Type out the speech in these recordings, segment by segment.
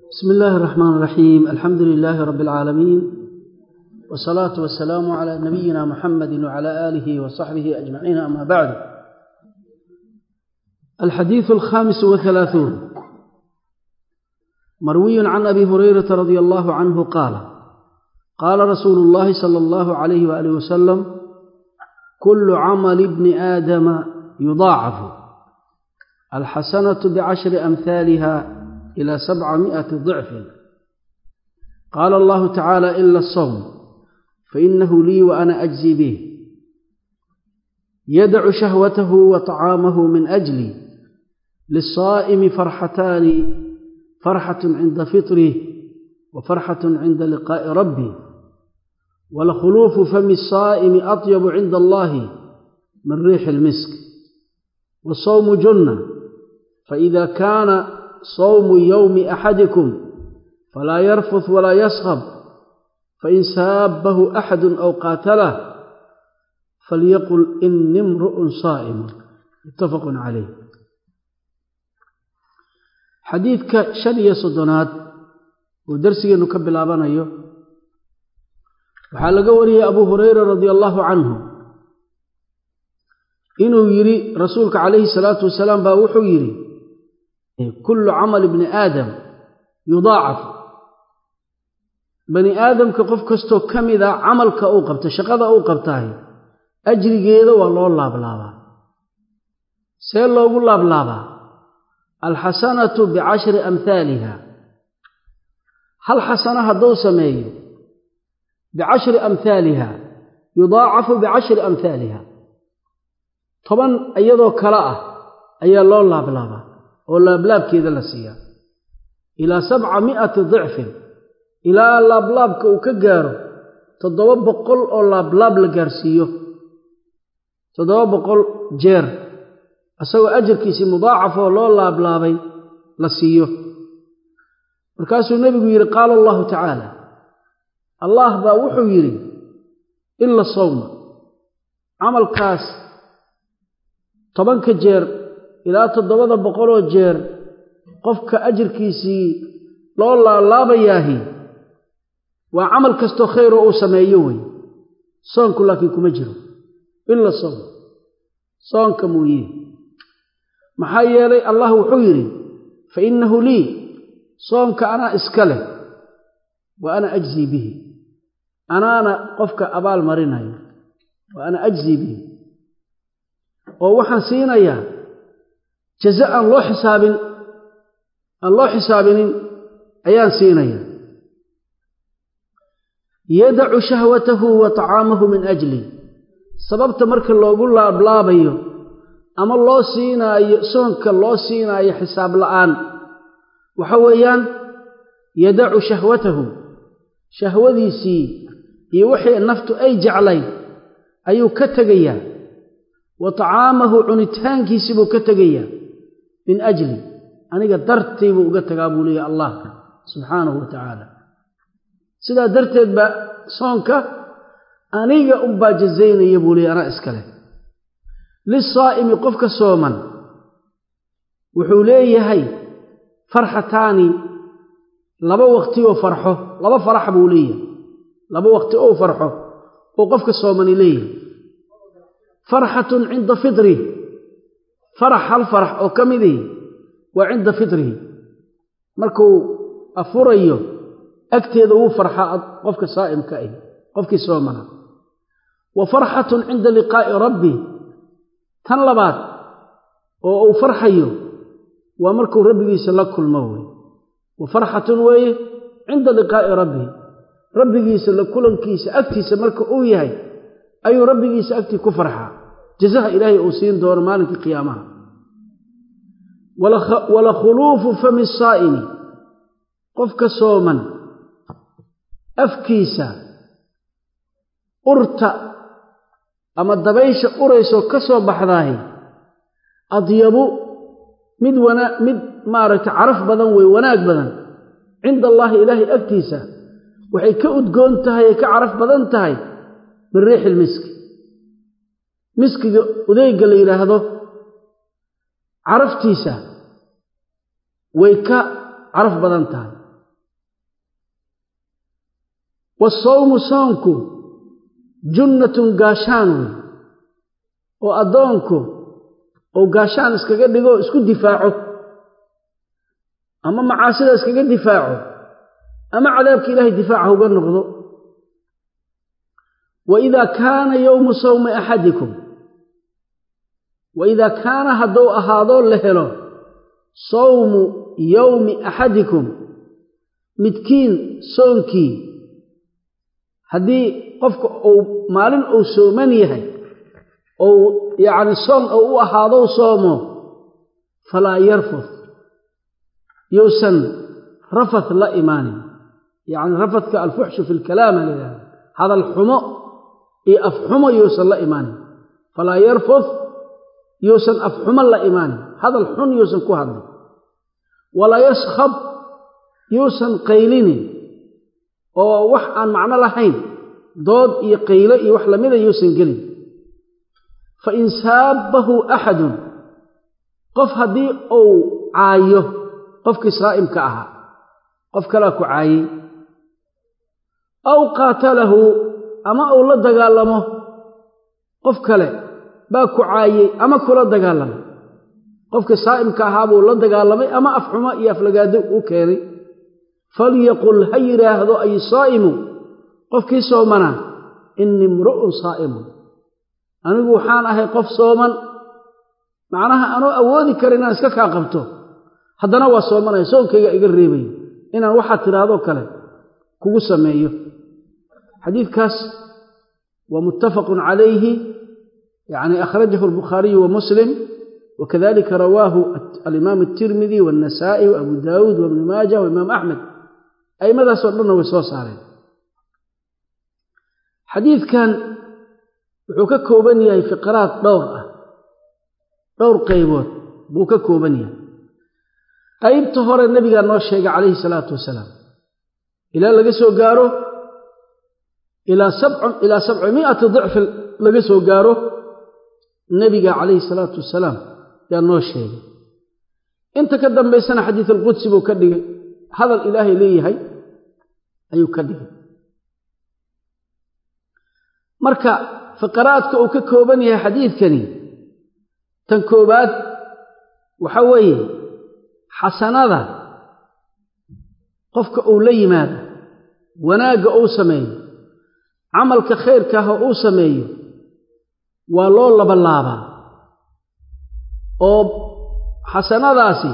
بسم الله الرحمن الرحيم الحمد لله رب العالمين والصلاة والسلام على نبينا محمد وعلى آله وصحبه أجمعين أما بعد الحديث الخامس وثلاثون مروي عن أبي هريرة رضي الله عنه قال قال رسول الله صلى الله عليه وآله وسلم كل عمل ابن آدم يضاعف الحسنة بعشر أمثالها إلى سبعمائة ضعف قال الله تعالى إلا الصوم فإنه لي وأنا أجزي به يدع شهوته وطعامه من أجلي للصائم فرحتان فرحة عند فطره وفرحة عند لقاء ربه ولخلوف فم الصائم أطيب عند الله من ريح المسك والصوم جنة فإذا كان صوم يوم أحدكم فلا يرفث ولا يصخب فإن سابه أحد أو قاتله فليقل إني امرؤ صائم متفق عليه xadiidka shan iyo soddonaad uu darsigeenu ka bilaabanayo waxaa laga wariyey abu hurayra radia allaahu canhu inuu yidhi rasuulka calayhi salaatu wasalaam baa wuxuu yidhi kullu camal ibni aadam yudaacaf bani aadamka qof kastoo ka mida camalka uu qabta shaqada uu qabtahay ajrigeeda waa loo laablaabaa see loogu laablaabaa alxasanatu bicashri amhaaliha hal xasano hadduu sameeyo bicashri amhaaliha yudaacafu bicashri amhaaliha toban iyadoo kale ah ayaa loo laablaabaa oo laablaabkeeda la siiyaa ilaa sabca mi'ati dicfin ilaa laablaabka uu ka gaaro toddoba boqol oo laablaab la gaarsiiyo toddoba boqol jeer isagoo ajarkiisii mudaacafoo loo laablaabay la siiyo markaasuu nebigu yidhi qaala allahu tacaala allah baa wuxuu yidhi ila sawma camalkaas tobanka jeer ilaa toddobada boqoloo jeer qofka ajarkiisii loo laalaabayaahi waa camal kastoo khayroo uu sameeyo wey soonku laakiin kuma jiro ila soom soonka mooye maxaa yeelay allah wuxuu yidhi fa innahu lii soomka anaa iska leh wa ana ajzii bihi anaana qofka abaal marinayo wa ana ajzii bihi oo waxaan siinayaa jaza aan loo xisaabin aan loo xisaabinin ayaan siinayaa yadacu shahwatahu wa tacaamahu min ajli sababta marka loogu laablaabayo ama loo siinaayo soonka loo siinaayo xisaab la'aan waxa weeyaan yadacu shahwatahu shahwadiisii iyo wixii naftu ay jeclayd ayuu ka tegayaa wa tacaamahu cunitaankiisii buu ka tegayaa min ajli aniga dartii buu uga tagaa buu leeyahy allah subxaanahu wa tacaala sidaa darteed baa soonka aniga unbaa jazaynaya buu leeyahy anaa iskale lisaa'imi qofka sooman wuxuu leeyahay farxataani laba waqti oo farxo laba farax buu leeyahay laba waqti oo farxo oo qofka soomani leeyahay farxatun cinda fitrihi farax hal farax oo ka midihi waa cinda fitrihi markuu afurayo agteeda wuu farxaa qofka saa'imka ah qofkii soomana wa farxatun cinda liqaa'i rabbi tan labaad oo uu farxayo waa markuu rabbigiisa la kulmo wey wa farxatun weeye cinda liqaa'i rabbihi rabbigiisa la kulankiisa agtiisa marka uu yahay ayuu rabbigiisa agtii ku farxaa jazaha ilaahay uu siin doono maalinkii qiyaamaha wala khuluufu fami saa'imi qofka sooman afkiisa urta ama dabaysha uraysoo ka soo baxdaahi adyabu mid wanaa mid maaragtay caraf badan wey wanaag badan cinda allaahi ilaahay agtiisa waxay ka udgoon tahay ay ka caraf badan tahay min riixi ilmiski miskiga udeegga la yidhaahdo caraftiisa way ka caraf badan tahay wasawmu soonku junnatun gaashaan wey oo addoonku ou gaashaan iskaga dhigo isku difaaco ama macaasida iskaga difaaco ama cadaabka ilaahay difaaca uga noqdo wa idaa kaana yowmu sawmi axadikum wa idaa kaana hadduu ahaadoo la helo sawmu yowmi axadikum midkiin soonkii haddii qofka uu maalin uu sooman yahay ou yacni soon ou u ahaadou soomo falaa yarfud yousan rafath la imaanin yacni rafadka alfuxshu fi lkalaama la yidhahda hadal xumo iyo afxumo yousan la imaanin falaa yarfud yousan afxumo la imaanin hadal xun yousan ku hadlin walaa yaskhab yuusan qaylinin oo wax aan macno lahayn dood iyo qaylo iyo wax lamida yuusan gelin fa in saabbahu axadun qof haddii uu caayo qofkii saa'imka ahaa qof kalaa ku caayey aw qaatalahu ama uu la dagaalamo qof kale baa ku caayey ama kula dagaalamay qofkii saa'imka ahaa buu la dagaalamay ama afxumo iyo aflagaado u keenay falyaqul ha yidhaahdo ay saa'imu qofkii soomanaa innii imru'un saa'imun anigu waxaan ahay qof sooman macnaha anoo awoodi kara inaan iska kaa qabto haddana waa soomanaya soonkayga iga reebayo inaan waxaad tidhaahdoo kale kugu sameeyo xadiidkaas waa muttafaqun calayhi yacni akhrajahu albukhaariyu wa muslim wakadalika rawaahu alimaam atirmidi waannasaa'i wa abu daawuud wa ibnu maaja wa imaam axmed a'immadaasoo dhanna way soo saareen xadiidkan wuxuu ka kooban yahay fiqraad dhowr ah dhowr qaybood buu ka kooban yahay qaybta hore nebigaa noo sheegay calayhi salaatu wasalaam ilaa laga soo gaaro ilaa sabcimi'ati dicfi laga soo gaaro nebiga calayhi salaatu wasalaam yaa noo sheegay inta ka dambaysana xadiid alqudsi buu ka dhigay hadal ilaahay leeyahay ayuu ka dhigay marka fiqaraadka uu ka kooban yahay xadiidkani tan koobaad waxa weeye xasanada qofka uu la yimaado wanaagga uu sameeyo camalka khayrkaah uu sameeyo waa loo labalaabaa oo xasanadaasi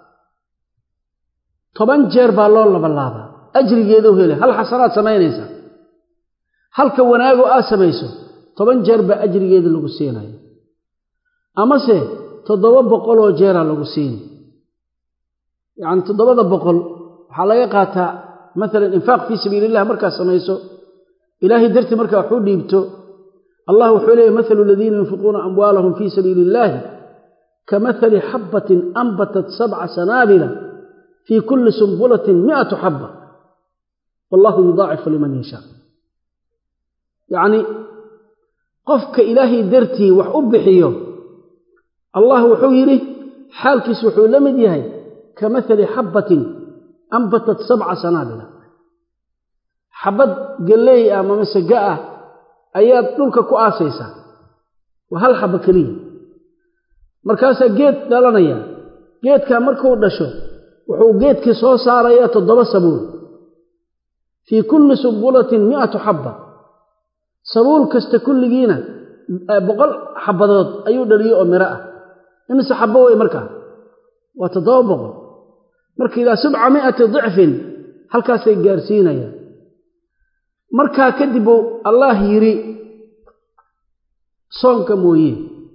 toban jeer baa loo labalaabaa ajrigeeduu helay hal xasanaad samaynaysaa halka wanaagoo aad samayso toban jeer baa ajrigeeda lagu siinaya amase toddoba boqoloo jeeraa lagu siini yacni toddobada boqol waxaa laga qaataa maalan infaaq fii sabiili illah markaad samayso ilaahay dartii markaa wax u dhiibto allah wuxuu leeyay mathalu aladiina yunfiquuna amwaalahum fii sabiili illaahi ka mathali xabbatin anbatat sabca sanaabila fii kulli sumbulatin mi'atu xabba wallahu yudaacifu liman yashaa yacni qofka ilaahay dartii wax u bixiyo allah wuxuu yidhi xaalkiis wuxuu la mid yahay ka mathali xabbatin anbatat sabca sanaabila xabbad galleey ah ama masega ah ayaad dhulka ku aasaysaa waa hal xabba keliya markaasaa geed dhalanaya geedkaa markuu dhasho wuxuu geedkii soo saarayaa toddoba sabuul fii kulli sumbulatin mi'atu xabba sabuul kasta kulligiina boqol xabbadood ayuu dhaliyo oo miro ah imise xabbo wey markaa waa toddoba boqol marka ilaa sabca mi'ati dicfin halkaasay gaarsiinayaan markaa kadib uu allaah yidhi soonka mooye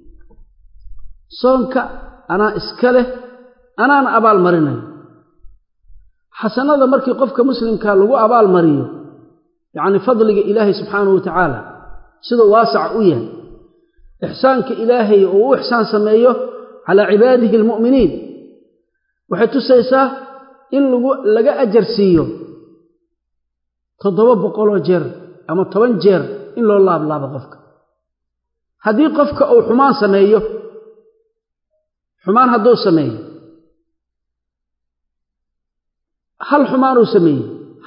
soonka anaa iska leh anaana abaal marinayo xasanada markii qofka muslimkaa lagu abaal mariyo yacni fadliga ilaahay subxaanahu wa tacaala siduu waasaca u yahay ixsaanka ilaahay uu u ixsaan sameeyo calaa cibaadihi almu'miniin waxay tusaysaa in laga ajar siiyo toddoba boqoloo jeer ama toban jeer in loo laablaabo qofka haddii qofka uu xumaan sameeyo xumaan hadduu sameeyo hal xumaanuu sameeyey hal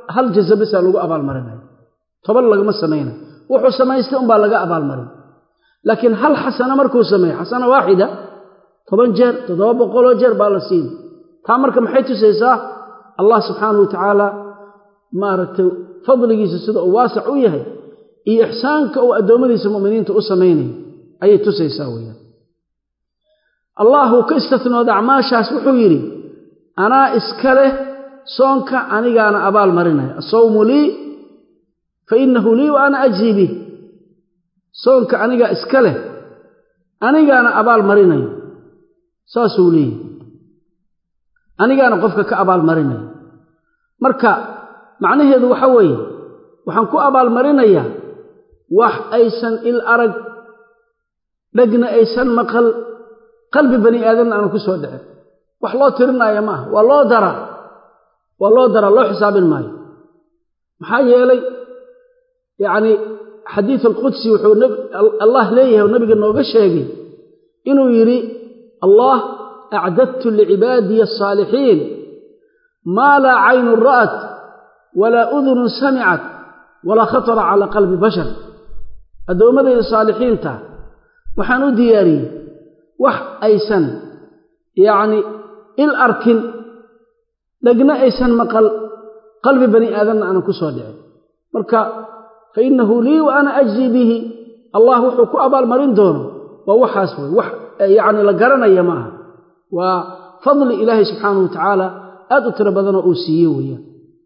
hal jaza bisaa lagu abaalmarinaya toban lagama samaynayo wuxuu samaystay unbaa laga abaalmarin laakiin hal xasana markuu sameeyo xasana waaxida toban jeer toddoba boqoloo jeer baa la siina taa marka maxay tusaysaa allah subxaanahu wa tacaala maaragtay fadligiisa sida uu waasac u yahay iyo ixsaanka uu addoommadiisa mu'miniinta u samaynayo ayay tusaysaa weeyaan allah uu ka istatnooda acmaashaas wuxuu yidhi anaa iska leh soonka anigaana abaal marinaya asawmu lii fa innahu lii wa ana ajzii bih soonka anigaa iska leh anigaana abaal marinayo saasuu leeyahy anigaana qofka ka abaal marinayo marka macnaheedu waxa weeye waxaan ku abaalmarinayaa wax aysan il arag dhegna aysan maqal qalbi bani aadamna aanu ku soo dhicin wax loo tirinaayo ma aha waa loo daraa waa loo daraa loo xisaabin maayo maxaa yeelay yacni xadiid alqudsi wuxuu allah leeyahay oo nabiga nooga sheegay inuu yidhi allah acdadtu licibaadiya asaalixiin maa laa caynun ra'at walaa udunun samicat walaa khatara calaa qalbi bashar addoommadayda saalixiinta waxaan u diyaariyey wax aysan yacni il arkin dhegna aysan maqal qalbi bani aadamna aanan ku soo dhicin marka fa innahu lii wa ana ajzii bihi allah wuxuu ku abaalmarin doono waa waxaas wey wax yacni la garanaya ma aha waa fadli ilaahay subxaanahu wa tacaala aad u tiro badanoo uu siiye weeyaan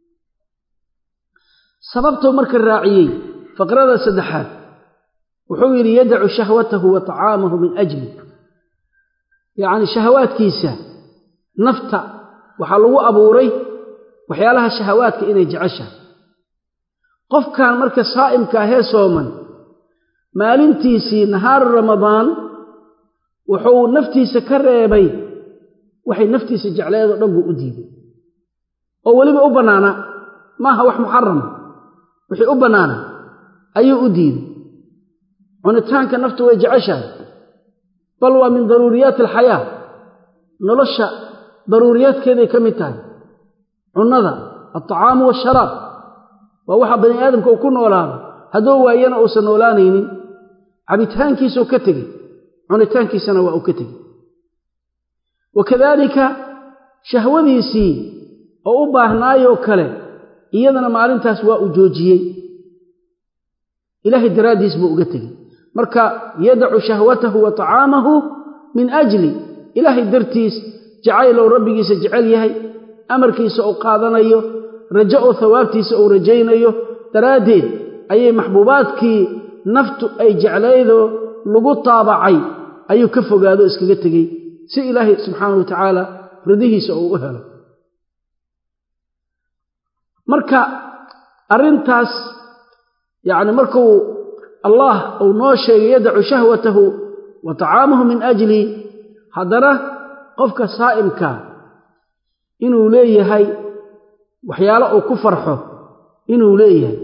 sababtuu marka raaciyey faqrada saddexaad wuxuu yidhi yadacu shahwatahu wa tacaamahu min ajli yacni shahawaadkiisa nafta waxaa lagu abuuray waxyaalaha shahawaadka inay jeceshahay qofkan marka saa'imka ahee sooman maalintiisii nahaaru ramadaan wuxuu naftiisa ka reebay waxay naftiisa jecleedoo dhan buu u diiday oo weliba u bannaanaa maaha wax muxarama wixii u bannaana ayuu u diiday cunitaanka naftu way jeceshahay bal waa min daruuriyaati alxayaa nolosha daruuriyaadkeeday ka mid tahay cunnada altacaamu waasharaab waa waxa bani aadamka uu ku noolaado hadduu waayana uusan noolaanaynin cabitaankiisuu ka tegey cunitaankiisana waa uu ka tegey wa kadaalika shahwadiisii oo u baahnaayoo kale iyadana maalintaas waa uu joojiyey ilaahay daraaddiis buu uga tegey marka yadacu shahwatahu wa tacaamahu min ajli ilaahay dartiis jacaylow rabbigiisa jecel yahay amarkiisa uu qaadanayo rajo oo hawaabtiisa uu rajaynayo daraaddeed ayay maxbuubaadkii naftu ay jeclaydoo lagu taabacay ayuu ka fogaado iskaga tegey si ilaahay subxaanahu wa tacaala ridihiisa uu u helo marka arrintaas yacni markuu allah uu noo sheegay yadacu shahwatahu wa tacaamahu min ajli haddana qofka saa'imka inuu leeyahay waxyaalo uu ku farxo inuu leeyahay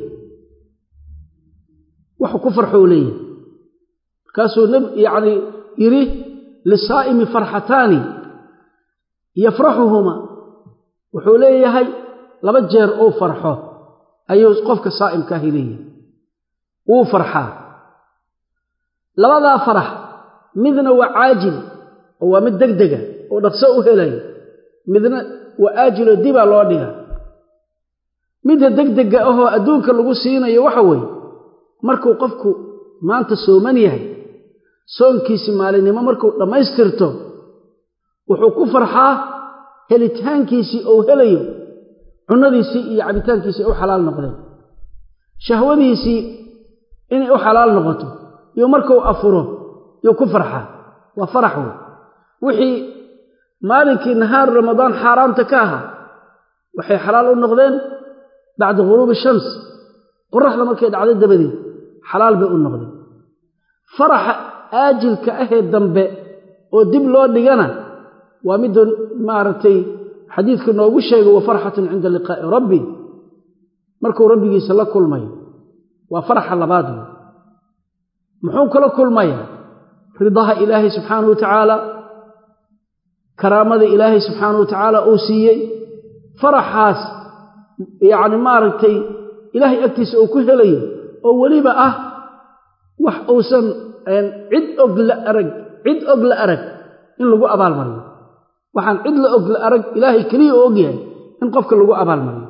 waxuu ku farxo uu leeyahay markaasuu yacni yidhi lisaa'imi farxataani yafraxuhuma wuxuu leeyahay laba jeer uu farxo ayuu qofka saa'imkaahi leeyahay wuu farxaa labadaa farax midna waa caajil oo waa mid degdega oo dhaqso u helayo midna waa aajiloo dibaa loo dhiga midda degdega ahoo adduunka lagu siinayo waxa weeye markuu qofku maanta sooman yahay soonkiisii maalinimo markuu dhammaystirto wuxuu ku farxaa helitaankiisii ou helayo cunnadiisii iyo cabitaankiisii ay u xalaal noqdeen shahwadiisii inay u xalaal noqoto iyo markuu afuro yuu ku farxaa waa farax wey wixii maalinkii nahaaru ramadaan xaaraamta ka ahaa waxay xalaal u noqdeen bacda ghuruubi shams qoraxda markay dhacday dabadeed xalaal bay u noqdeen faraxa aajilka ahee dambe oo dib loo dhigana waa midda maaragtay xadiidka noogu sheegay wa farxatun cinda liqaa'i rabbi markuu rabbigiisa la kulmayo waa faraxa labaad wey muxuu kala kulmayaa ridaha ilaahay subxaanahu wa tacaala karaamada ilaahay subxaanahu wa tacaala uu siiyey faraxaas yacni maaragtay ilaahay agtiisa uu ku helayo oo weliba ah wax uusan cid og la arag cid og la arag in lagu abaalmariyo waxaan cid la og la arag ilaahay keliya oo og yahay in qofka lagu abaalmariyo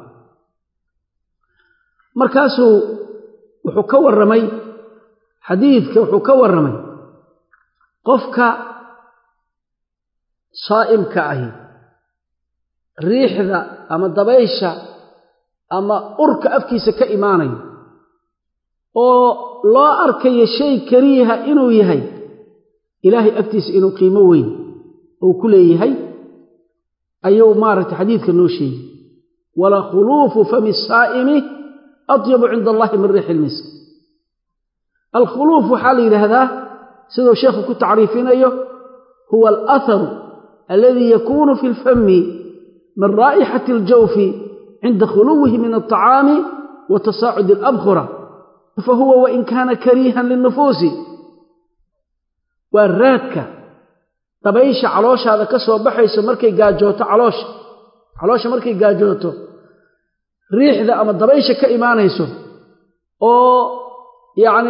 markaasuu wuxuu ka warramay xadiidka wuxuu ka warramay qofka saa'imka ahi riixda ama dabaysha ama urka afkiisa ka imaanayo oo loo arkayo shay kariiha inuu yahay ilaahay agtiisa inuu qiimo weyn uu ku leeyahay ayuu maaragtay xadiidka noo sheegay wala khuluufu fami saa'imi atyabu cinda allahi min riixi ilmisk alkhuluuf waxaa la yidhaahdaa siduu sheekhu ku tacriifinayo huwa alatharu aladii yakunu fi lfami min raa'ixati aljawfi cinda khuluwihi min alطacaami wa tasaacudi alabkhura fahuwa wain kaana kariihan lilnufuusi waa raadka dabaysha calooshaada ka soo baxayso markay gaajooto caloosha caloosha markay gaajooto riixda ama dabaysha ka imaanayso oo yacni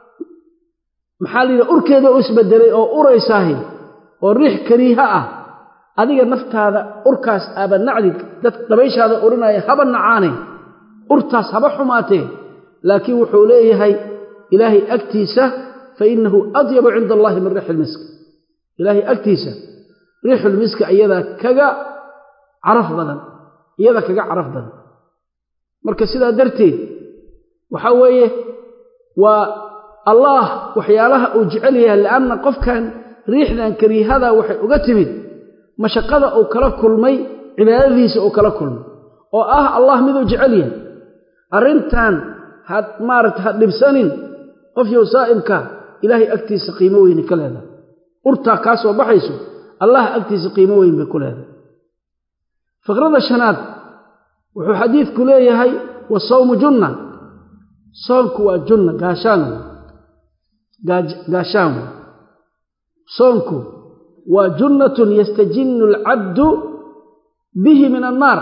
maxaa la yidhaha urkeeda u isbedelay oo uraysaahi oo riix kariiha ah adiga naftaada urkaas aaba nacdid dad dabayshaada urinaya haba nacaane urtaas haba xumaatee laakiin wuxuu leeyahay ilaahay agtiisa fa innahu adyabu cinda allahi min riixi ilmisk ilaahay agtiisa riixulmiska iyadaa kaga caraf badan iyada kaga caraf badan marka sidaa darteed waxaa weeye waa allaah waxyaalaha uu jecel yahay li'anna qofkan riixdan kariihada waxay uga timid mashaqada uu kala kulmay cibaadadiisa uu kala kulmay oo ah allah miduu jecel yahay arrintan had maaragta ha dhibsanin qofyow saa'imka ilaahay agtiisa qiimo weyni ka leedahay urtaa kaa soo baxayso allah agtiisa qiimo weyn bay ku leedahay fikrada shanaad wuxuu xadiidku leeyahay wasawmu junna soonku waa junna gaashaan gaashaan wey soonku waa junnatun yastajinnu alcabdu bihi min annaar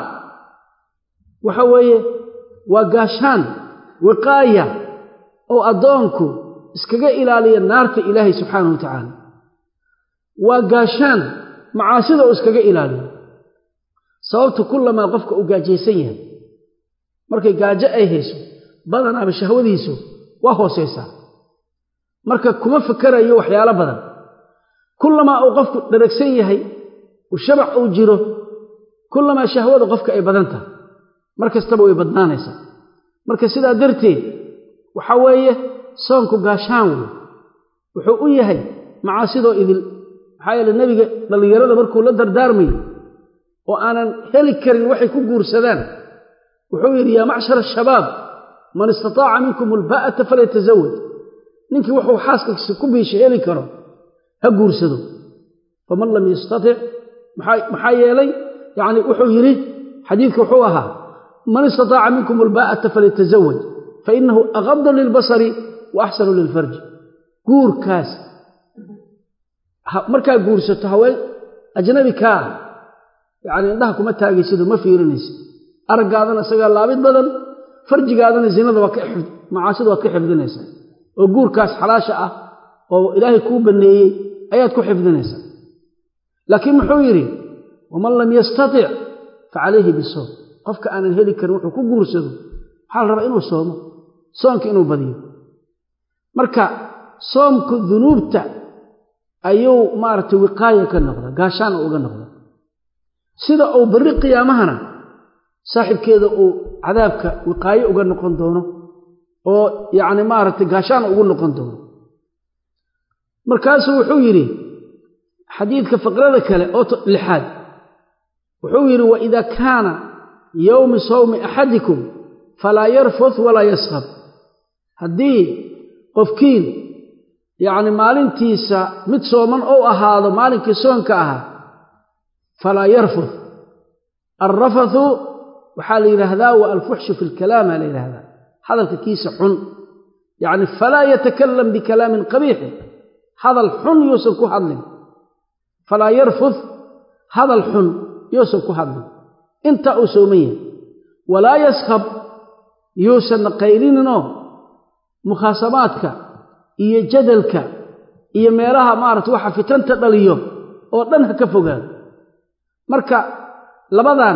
waxa weeye waa gaashaan wiqaaya oo addoonku iskaga ilaaliya naarta ilaahay subxaanahu wa tacaala waa gaashaan macaasida uu iskaga ilaaliyo sababta kullamaa qofka uu gaajaysan yahay markay gaajo ay hayso badanaaba shahwadiisu waa hoosaysaa marka kuma fakarayo waxyaalo badan kullamaa uu qofku dharagsan yahay uu shabac uu jiro kullamaa shahwada qofka ay badan tahay mar kastaba way badnaanaysaa marka sidaa darteed waxaa weeye soonku gaashaan wey wuxuu u yahay macaasidoo idil maxaa yeele nebiga dhallinyarada markuu la dardaarmayo oo aanan heli karin waxay ku guursadaan wuxuu yidhi yaa macshara ashabaab man istataaca minkum ulbaa'ata falyatazawaj ninkii wuxuu xaaskiisa ku biisha heli karo ha guursado faman lam yastatic maxaa yeelay yacni wuxuu yidhi xadiidka wuxuu ahaa man istataaca minkum ulbaa'ata falyatazawaj fainahu aqadu lilbasari wa axsanu lilfarji guurkaas markaa guursato haween ajnabi kaa yacni indhaha kuma taagaysido ma fiirinaysid araggaadana isagaa laabid badan farjigaadana zinada waa ka macaasida waad ka xifdinaysaa oo guurkaas xalaasha ah oo ilaahay kuu banneeyey ayaad ku xifdinaysaa laakiin muxuu yidhi waman lam yastatic fa calayhi bisoom qofka aanan heli karin wuxuu ku guursado waxaa la rabaa inuu soomo soonka inuu badiyo marka soomku dunuubta ayuu maaragtay wiqaaya ka noqda gaashaan uga noqda sida uu berri qiyaamahana saaxibkeeda uu cadaabka wiqaayo uga noqon doono oo yacni maaragtay gaashaan ugu noqon doono markaasuu wuxuu yidhi xadiidka faqrada kale oo lixaad wuxuu yidhi waida kaana yowmi sawmi axadikum falaa yarfut walaa yaskhab haddii qofkiin yacni maalintiisa mid sooman ou ahaado maalinkii soonka ahaa falaa yarfut alrafathu waxaa la yidhaahdaa wa alfuxshu fi lkalaama la yidhahdaa hadalka kiisa xun yacni falaa yatakalam bikalaamin qabiixin hadal xun yuusan ku hadlin falaa yarfut hadal xun yuusan ku hadlin intaa uu sooman yahay walaa yaskhab yuusanna qaylininoo mukhaasamaadka iyo jadalka iyo meelaha maarata waxa fitanta dhaliyo oo dhan ha ka fogaado marka labadan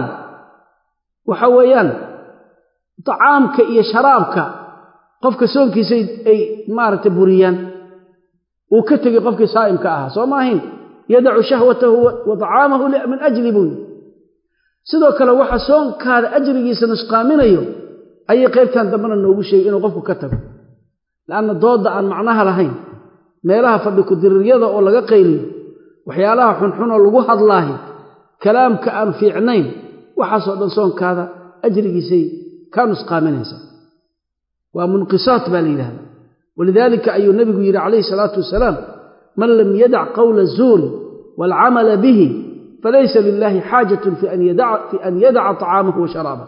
waxa weeyaan tacaamka iyo sharaabka qofka soonkiisa ay maaragtay buriyaan uu ka tegey qofkii saa'imka ahaa soo ma ahayn yadacu shahwatahu wa tacaamahu min ajli buu yii sidoo kale waxa soonkaada ajrigiisa nusqaaminayo ayay qaybtan dambena noogu sheegay inuu qofku ka tago la'anna doodda aan macnaha lahayn meelaha fadhi ku-diriiryada oo laga qayliyo waxyaalaha xunxunoo lagu hadlaahi kalaamka aan fiicnayn waxaasoo dhan soonkaada ajrigiisay kaa nusqaaminaysaa waa munqisaat baa la yidhahdaa walidaalika ayuu nebigu yidhi calayhi salaatu wasalaam man lam yadac qowla zuuri waalcamala bihi falaysa lilaahi xaajatun fi an yadaca tacaamahu wa sharaabah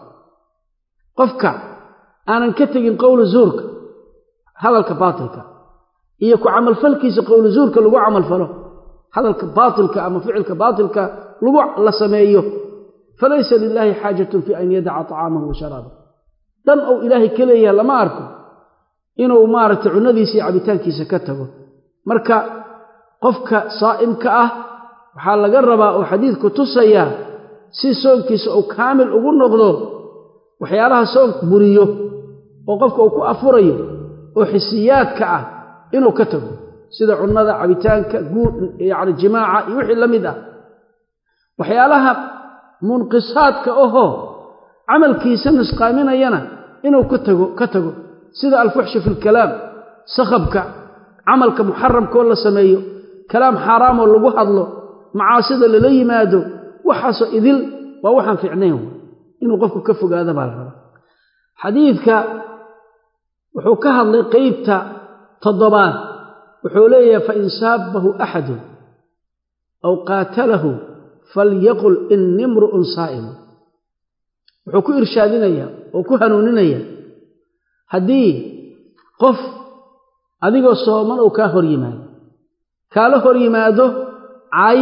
qofka aanan ka tegin qowla zuurka hadalka baatilka iyo ku camalfalkiisa qowla zuurka lagu camalfalo hadalka baatilka ama ficilka baatilka lagu la sameeyo falaysa lilaahi xaajatun fi an yadaca tacaamahu wa sharaabah dan ou ilaahay ka leeyahay lama arko inuu maaragtay cunnadiisa iyo cabitaankiisa ka tago marka qofka saa'imka ah waxaa laga rabaa oo xadiidku tusayaa si soonkiisa uu kaamil ugu noqdo waxyaalaha soonka buriyo oo qofka uu ku afurayo oo xisiyaadka ah inuu ka tago sida cunnada cabitaanka guud yacni jimaaca iyo wixii la mid ah waxyaalaha munqisaadka ahoo camalkiisa nusqaaminayana inuu ka tago ka tago sida alfuxshu fi lkalaam sakhabka camalka muxaramkoo la sameeyo kalaam xaaraamoo lagu hadlo macaasida lala yimaado waxaasoo idil waa waxaan fiicnayn inuu qofku ka fogaado baa la rabaa xadiidka wuxuu ka hadlay qeybta toddobaad wuxuu leeyahay fain saabahu axadun aw qaatalahu falyaqul ini imru'un saa'imu wuxuu ku irshaadinayaa oo ku hanuuninaya haddii qof adigoo sooman uu kaa hor yimaado kaala hor yimaado cay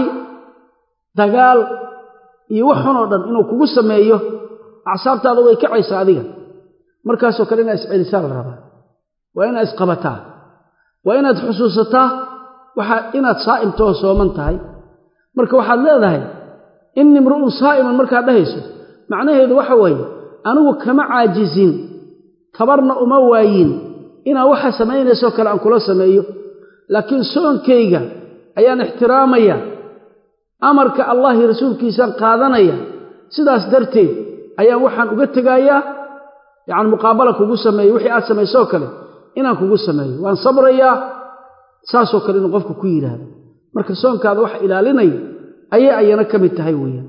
dagaal iyo wax xun oo dhan inuu kugu sameeyo acsaabtaada way kacaysaa adiga markaasoo kale inaad iscelisaa la rabaa waa inaad isqabataa waa inaad xusuusataa waxaa inaad saa'imtoo sooman tahay marka waxaad leedahay inni imru'un saa'iman markaad dhahayso macnaheedu waxa weeye anigu kama caajisin tabarna uma waayin inaan waxa samaynaysoo kale aan kula sameeyo laakiin soonkayga ayaan ixtiraamaya amarka allah iyo rasuulkiisaan qaadanaya sidaas darteed ayaan waxaan uga tegayaa yacni muqaabala kugu sameeyo wixii aad samaysoo kale inaan kugu sameeyo waan sabrayaa saasoo kale inuu qofku ku yidhaahdo marka soonkaada waxa ilaalinaya ayay ayana ka mid tahay weeyaan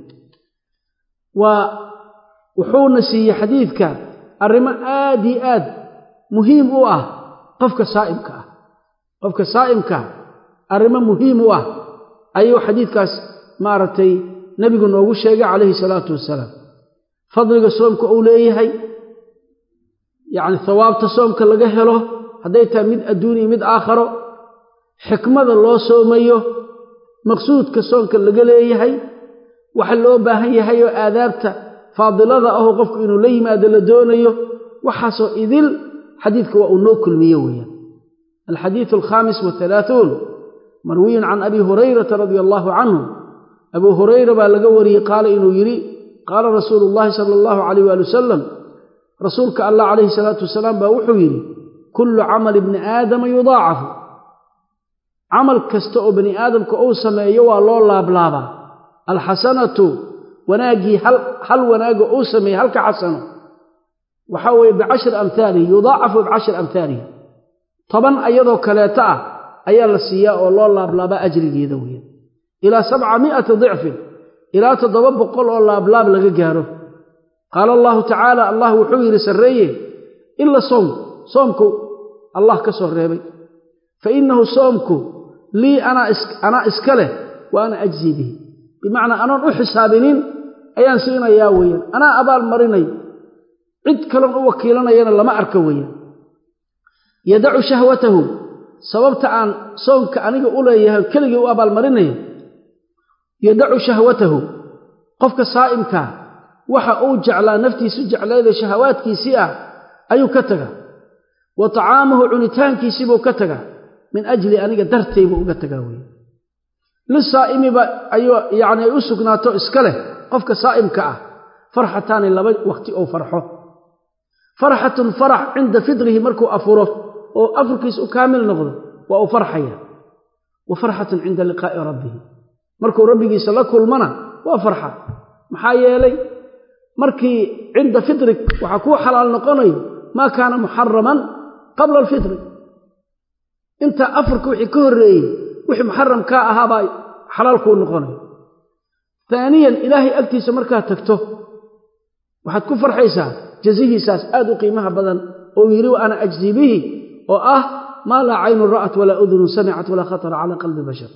waa wuxuuna siiyey xadiidka arrimo aad iyo aad muhiim u ah qofka saa'imka ah qofka saa'imka arrimo muhiim u ah ayuu xadiidkaas maaragtay nebigu noogu sheegay calayhi salaatu wasalaam fadliga soomka uu leeyahay yacni hawaabta soomka laga helo hadday tahay mid adduun iyo mid aakharo xikmada loo soomayo maqsuudka soomka laga leeyahay waxa loo baahan yahay oo aadaabta faadilada ahoo qofku inuu la yimaado la doonayo waxaasoo idil xadiidka waa uu noo kulmiye weeyaan alxadiidu alkhaamis wahalaahuun marwiyun can abi hurayrata radia allaahu canhu abuu hurayra baa laga wariyey qaala inuu yidhi qaala rasuulu llaahi sala allahu calayh waali wasalam rasuulka allah calayhi salaatu wasalaam baa wuxuu yidhi kullu camali bni aadama yudaacafu camal kasta oo bani aadamka uu sameeyo waa loo laablaabaa alxasanatu wanaaggii hal wanaaga uu sameeyey halka xasano waxaa weeye bicashri amhaalihi yudaacafu bicashri amhaalihi toban ayadoo kaleeto ah ayaa la siiyaa oo loo laablaabaa ajrigeeda weya ilaa sabca mi'ati dicfin ilaa toddoba boqol oo laablaab laga gaaro qaala allahu tacaala allah wuxuu yidhi sarreeye ila soom soomku allah ka soo reebay fa innahu soomku lii anaa iska leh wa ana ajzii bihi bimacnaa anoon u xisaabinin ayaan siinayaa weeyaan anaa abaal marinay cid kaloon u wakiilanayana lama arka weeyaan yadacu shahwatahu sababta aan soonka aniga u leeyahay keligii u abaalmarinayo yadacu shahwatahu qofka saa'imkaa waxa uu jeclaa naftiisu jeclayda shahawaadkiisii ah ayuu ka tagaa wa tacaamahu cunitaankiisiibuu ka tagaa min ajli aniga dartay buu uga tagaa weye lisaa'imiba ayuu yacni ay u sugnaato iska leh qofka saa'imka ah farxataani laba waqti ou farxo farxatun farax cinda fidrihi markuu afuro oo afurkiisa u kaamil noqdo waa uu farxaya wa farxatun cinda liqaa'i rabbihi markuu rabbigiisa la kulmana waa farxa maxaa yeelay markii cinda fitrik waxaa kuu xalaal noqonayo maa kaana muxaraman qabla alfitri inta afurka wixii ka horreeyey wixii muxaram kaa ahaabaa xalaal kuu noqonayo taaniyan ilaahay agtiisa markaad tagto waxaad ku farxaysaa jazihiisaas aad u qiimaha badan oo yidhi wa ana ajzii bihi oo ah maa laa caynun ra'at walaa udunun samicat walaa khatara calaa qalbi bashar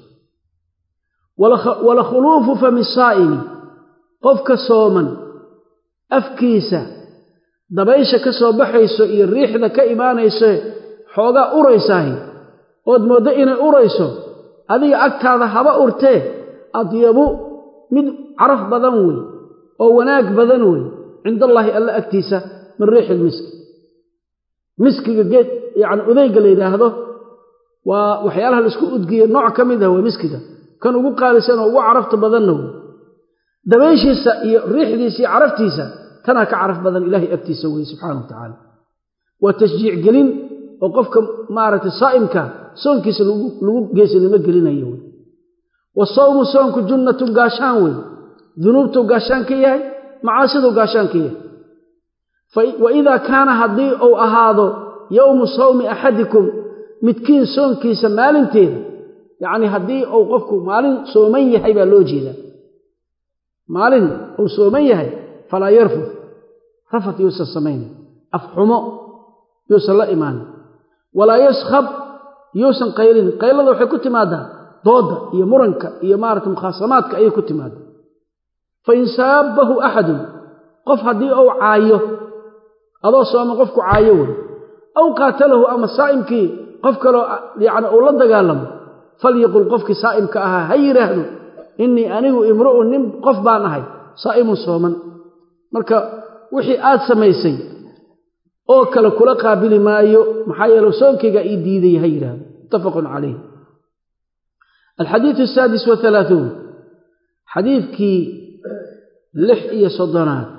wala khuluufu fami saa'imi qofka sooman afkiisa dabaysha ka soo baxayso iyo riixda ka imaanayso xoogaa uraysaahi ood mooddo inay urayso adiga agtaada haba urtee adyabu mid caraf badan wey oo wanaag badan wey cindallaahi alla agtiisa min riixi ilmiski miskiga geed yacni udayga la yidhaahdo waa waxyaalaha laisku udgiye nooc ka mid ah waa miskiga kan ugu qaalisan oo ugu carafta badanna wey dabayshiisa iyo riixdiisa iyo caraftiisa tanaa ka caraf badan ilaahay agtiisa weye subxaana wa tacaala waa tashjiic gelin oo qofka maaragtay saa'imka soonkiisa lagu geesinimo gelinayo wey wa sawmu soonku junnatun gaashaan wey dunuubtuu gaashaan ka yahay macaasiduu gaashaan ka yahay wa idaa kaana haddii uu ahaado yowmu sawmi axadikum midkiin soonkiisa maalinteeda yacnii haddii uu qofku maalin sooman yahay baa loo jeedaa maalin uu sooman yahay falaa yarfud rafat yuusan samaynin afxumo yuusan la imaanin walaa yaskhab yuusan qaylin qaylada waxay ku timaadaa doodda iyo muranka iyo maarata mukhaasamaadka ayay ku timaada fa in saabbahu axadun qof haddii uu caayo adoo sooma qofku caayo wey aw qaatalahu ama saa'imkii qof kaloo yacni uu la dagaalamo falyaqul qofkii saa'imka ahaa ha yidhaahdo innii anigu imru'un nin qof baan ahay saa'imun sooman marka wixii aad samaysay oo kale kula qaabili maayo maxaa yeele soonkaygaa ii diiday ha yidhaahdo muttafaqun calayh alxadiidu asaadis wahalaahuun xadiidkii lix iyo soddonaad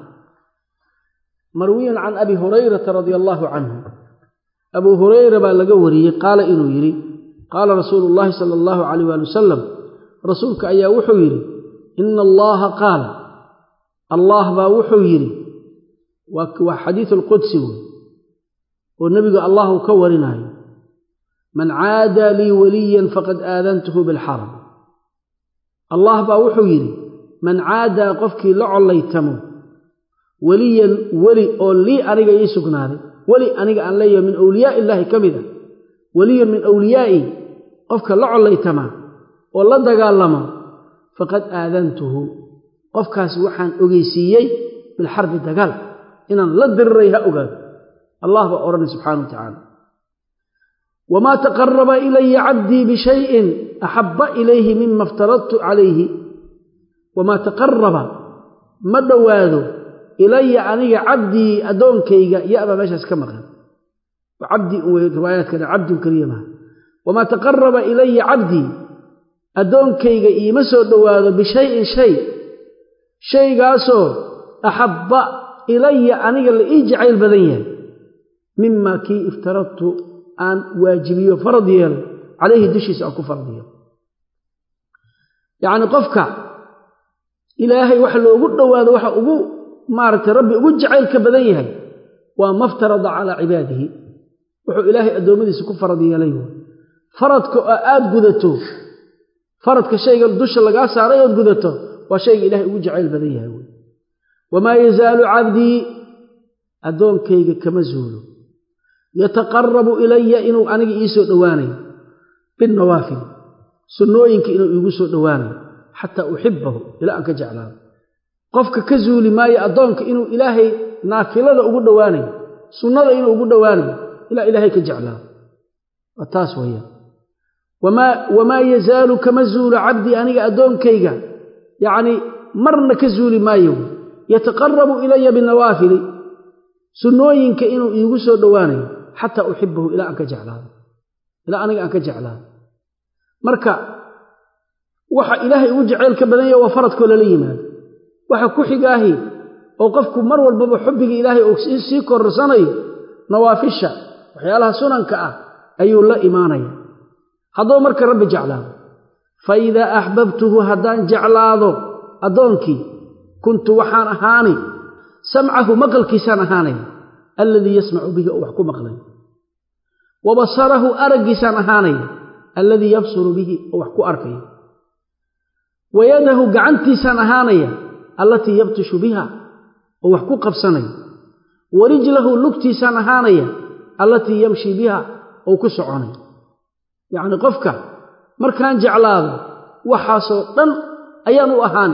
marwiyun can abi hurayrata radia allaahu canhu abuu hurayra baa laga wariyey qaala inuu yidhi qaala rasuulu llaahi sala allahu calayh waali wasalam rasuulka ayaa wuxuu yidhi ina allaha qaala allah baa wuxuu yidhi waa xadiidu alqudsi wey oo nebigu allahu ka warinaayo man caadaa lii waliyan faqad aadantuhu bilxaram allah baa wuxuu yidhi man caadaa qofkii la collaytamo weliyan weli oo lii aniga ii sugnaaday weli aniga aan leeyahay min awliyaa illaahi ka mid a weliyun min awliyaa'i qofka la collaytamaa oo la dagaalamo faqad aadantuhu qofkaas waxaan ogeysiiyey bilxarbi dagaal inaan la diriray ha ogaado allah baa odhanay subxana wa tacaala wamaa taqaraba ilaya cabdii bishayin axabba ilayhi mima iftaradtu calayhi wamaa taqaraba ma dhowaado ilaya aniga cabdii addoonkayga yabaa meeshaas ka maqan cabdii u riwaayaadkana cabdun keliya maha wamaa taqaraba ilaya cabdii addoonkayga iima soo dhowaado bishayin shay shaygaasoo axabba ilaya aniga la ii jacayl badan yahay mima kii iftaradtu aan waajibiyo farad yeelo calayhi dushiisa aan ku farad yeelo yacni qofka ilaahay wax loogu dhowaado waxa ugu maaragtay rabbi ugu jacaylka badan yahay waa maftarada calaa cibaadihi wuxuu ilaahay addoommadiisa ku farad yeelay faradka oo aad gudato faradka shayga dusha lagaa saaray ood gudato waa shayga ilaahay ugu jacayl badan yahay wey wamaa yazaalu cabdii addoonkayga kama zuulo yataqarabu ilaya inuu aniga ii soo dhowaanayo binnawaafil sunnooyinka inuu iigu soo dhowaanayo xataa uxibahu ilaa aan ka jeclaado qofka ka zuuli maayo addoonka inuu ilaahay naafilada ugu dhowaanayo sunnada inuu ugu dhowaanayo ilaa ilaahay ka jeclaado waa taas weeyaan wamaa yazaalu kama zuulo cabdii aniga addoonkayga yacnii marna ka zuuli maayo yataqarabu ilaya binawaafili sunnooyinka inuu iigu soo dhowaanayo xataa uxibahu ilaa aan ka jeclaado ilaa aniga aan ka jeclaado marka waxa ilaahay ugu jacayl ka badan yaha waa faradkoo lala yimaado waxa ku xigaahi oo qofku mar walbaba xubbiga ilaahay uu sii korsanayo nawaafisha waxyaalaha sunanka ah ayuu la imaanaya hadduu marka rabbi jeclaado fa idaa axbabtuhu haddaan jeclaado addoonkii kuntu waxaan ahaani samcahu maqalkiisaan ahaanaya alladii yasmacu bihi oo wax ku maqlay wa basarahu araggiisaan ahaanaya alladii yabsuru bihi oo wax ku arkaya wa yadahu gacantiisaan ahaanaya allatii yabtishu biha oo wax ku qabsanaya wa rijlahu lugtiisaan ahaanaya allatii yamshi biha oo ku soconaya yacnii qofka markaan jeclaado waxaasoo dhan ayaan u ahaani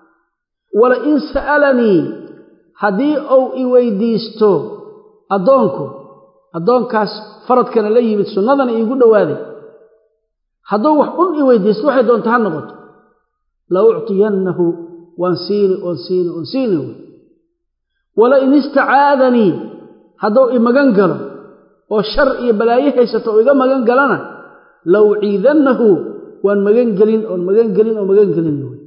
wala in sa'alanii haddii uu i weydiisto addoonku addoonkaas faradkana la yimid sunnadana iigu dhowaaday hadduu wax un i weydiisto waxay doonta ha noqoto la uctiyannahu waan siini oon siini oon siini wey wala in istacaadanii hadduu i magan galo oo shar iyo balaayo haysato oo iga magan galana la uciidannahu waan magan gelin oon magan gelin oo magan gelin wey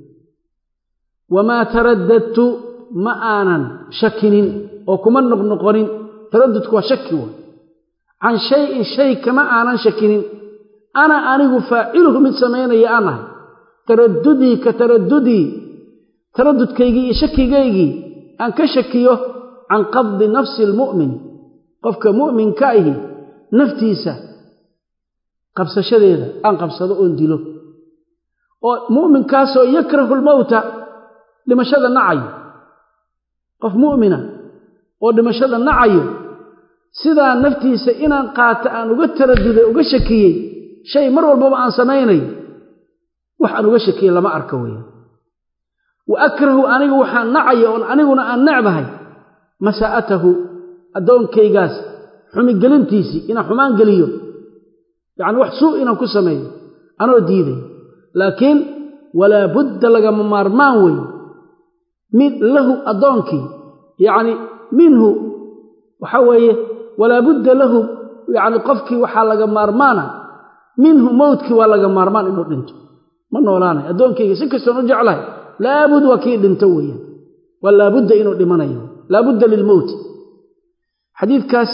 wamaa taraddadtu ma aanan shakinin oo kuma noqnoqonin taraddudku waa shaki wa can shayin shay kama aanan shakinin ana anigu faaciluhu mid samaynaya aan ahay taraddudii ka taraddudii taraddudkaygii iyo shakigaygii aan ka shakiyo can qabdi nafsi almu'min qofka mu'minka ahi naftiisa qabsashadeeda aan qabsado oon dilo oo mu'minkaasoo yakrahu lmowta dhimashada nacayo qof mu'mina oo dhimashada nacayo sidaa naftiisa inaan qaato aan uga taraduday uga shakiyey shay mar walbaba aan samaynayo wax aan uga shakiyey lama arka weya wa akrahu anigu waxaan nacaya oon aniguna aan necbahay masaa'atahu addoonkaygaas xumigelintiisii inaan xumaan geliyo yacni wax suu inaan ku sameeyo anoo diidayo laakiin walaa budda lagama maarmaan weeye mid lahu addoonkii yacni minhu waxaa weeye walaa budda lahu yacni qofkii waxaa laga maarmaana minhu mowtkii waa laga maarmaan inuu dhinto ma noolaanay addoonkayga si kastoon u jeclahay laabud waa kii dhinto weeyaan waa laabudda inuu dhimanayo laabudda lilmowti xadiidkaas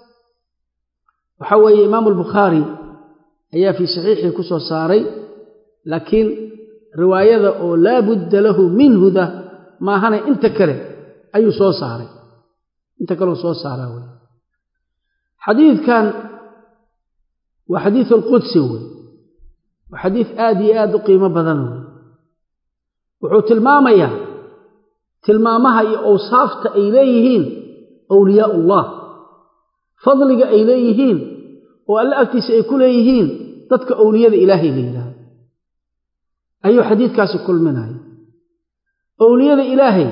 waxaa weeye imaamu albukhaari ayaa fii saxiixii ku soo saaray laakiin riwaayada oo laa budda lahu minhuda maahane inta kale ayuu soo saaray inta kaleu soo saaraa wey xadiidkan waa xadiid alqudsi wey waa xadiid aad iyo aad u qiimo badan wey wuxuu tilmaamayaa tilmaamaha iyo awsaafta ay leeyihiin awliyaa ullah fadliga ay leeyihiin oo alle agtiisa ay ku leeyihiin dadka owliyada ilaahay la yidhaahdo ayuu xadiidkaasi kulminaya owliyada ilaahay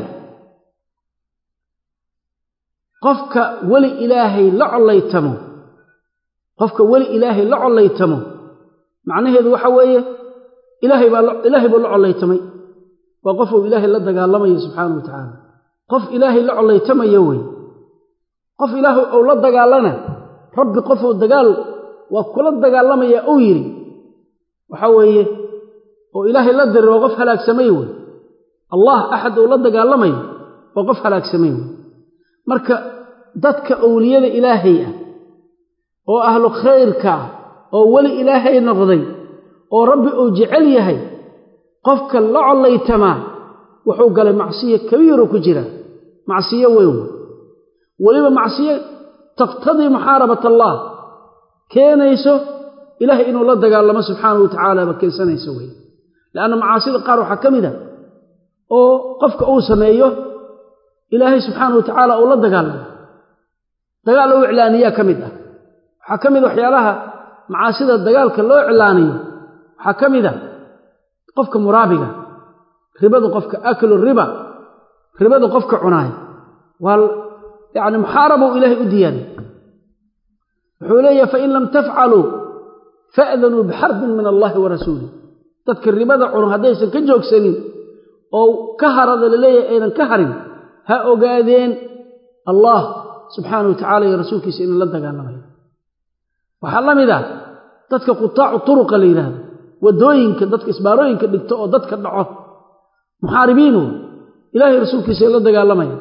qofka weli ilaahay la collaytamo qofka weli ilaahay la collaytamo macnaheedu waxa weeye ilaahay baa ilaahay buu la collaytamay waa qof uu ilaahay la dagaalamayo subxaana wa tacaala qof ilaahay la collaytamaya wey qof ilaahay ou la dagaalana rabbi qofuu dagaal waa kula dagaalamaya uu yidhi waxaa weeye oo ilaahay la diray waa qof halaagsamay wey allah axad uu la dagaalamayo waa qof halaagsamay wey marka dadka owliyada ilaahay ah oo ahlu khayrka ah oo weli ilaahay noqday oo rabbi uu jecel yahay qofka la collaytamaa wuxuu galay macsiyo kabiiru ku jira macsiyo weyn weliba macsiyo taqtadii muxaarabat allah keenayso ilaahay inuu la dagaalamo subxaanahu wa tacaala ba keensanayso wey leanna macaasida qaar waxaa ka mid a oo qofka uu sameeyo ilaahay subxaana wa tacaala uu la dagaalamo dagaal loo iclaaniyaa ka mid ah waxaa ka mid waxyaalaha macaasida dagaalka loo iclaaniyo waxaa ka mid a qofka muraabiga ribada qofka aklu riba ribada qofka cunaay waa yacni muxaarabou ilaahay u diyaariy wuxuu leeyahay fain lam tafcaluu fa'danuu bixarbin min allahi wa rasuulih dadka ribada cuno haddaysan ka joogsanin oo ka harada laleeyahay aynan ka harin ha ogaadeen allah subxaana wa tacala iyo rasuulkiisa inay la dagaalamayo waxaa la mid ah dadka qutaacu turuqa la yidhaahdo waddooyinka dadka isbaarooyinka dhigto oo dadka dhaco muxaaribiinu ilaahay rasuulkiisa ay la dagaalamaya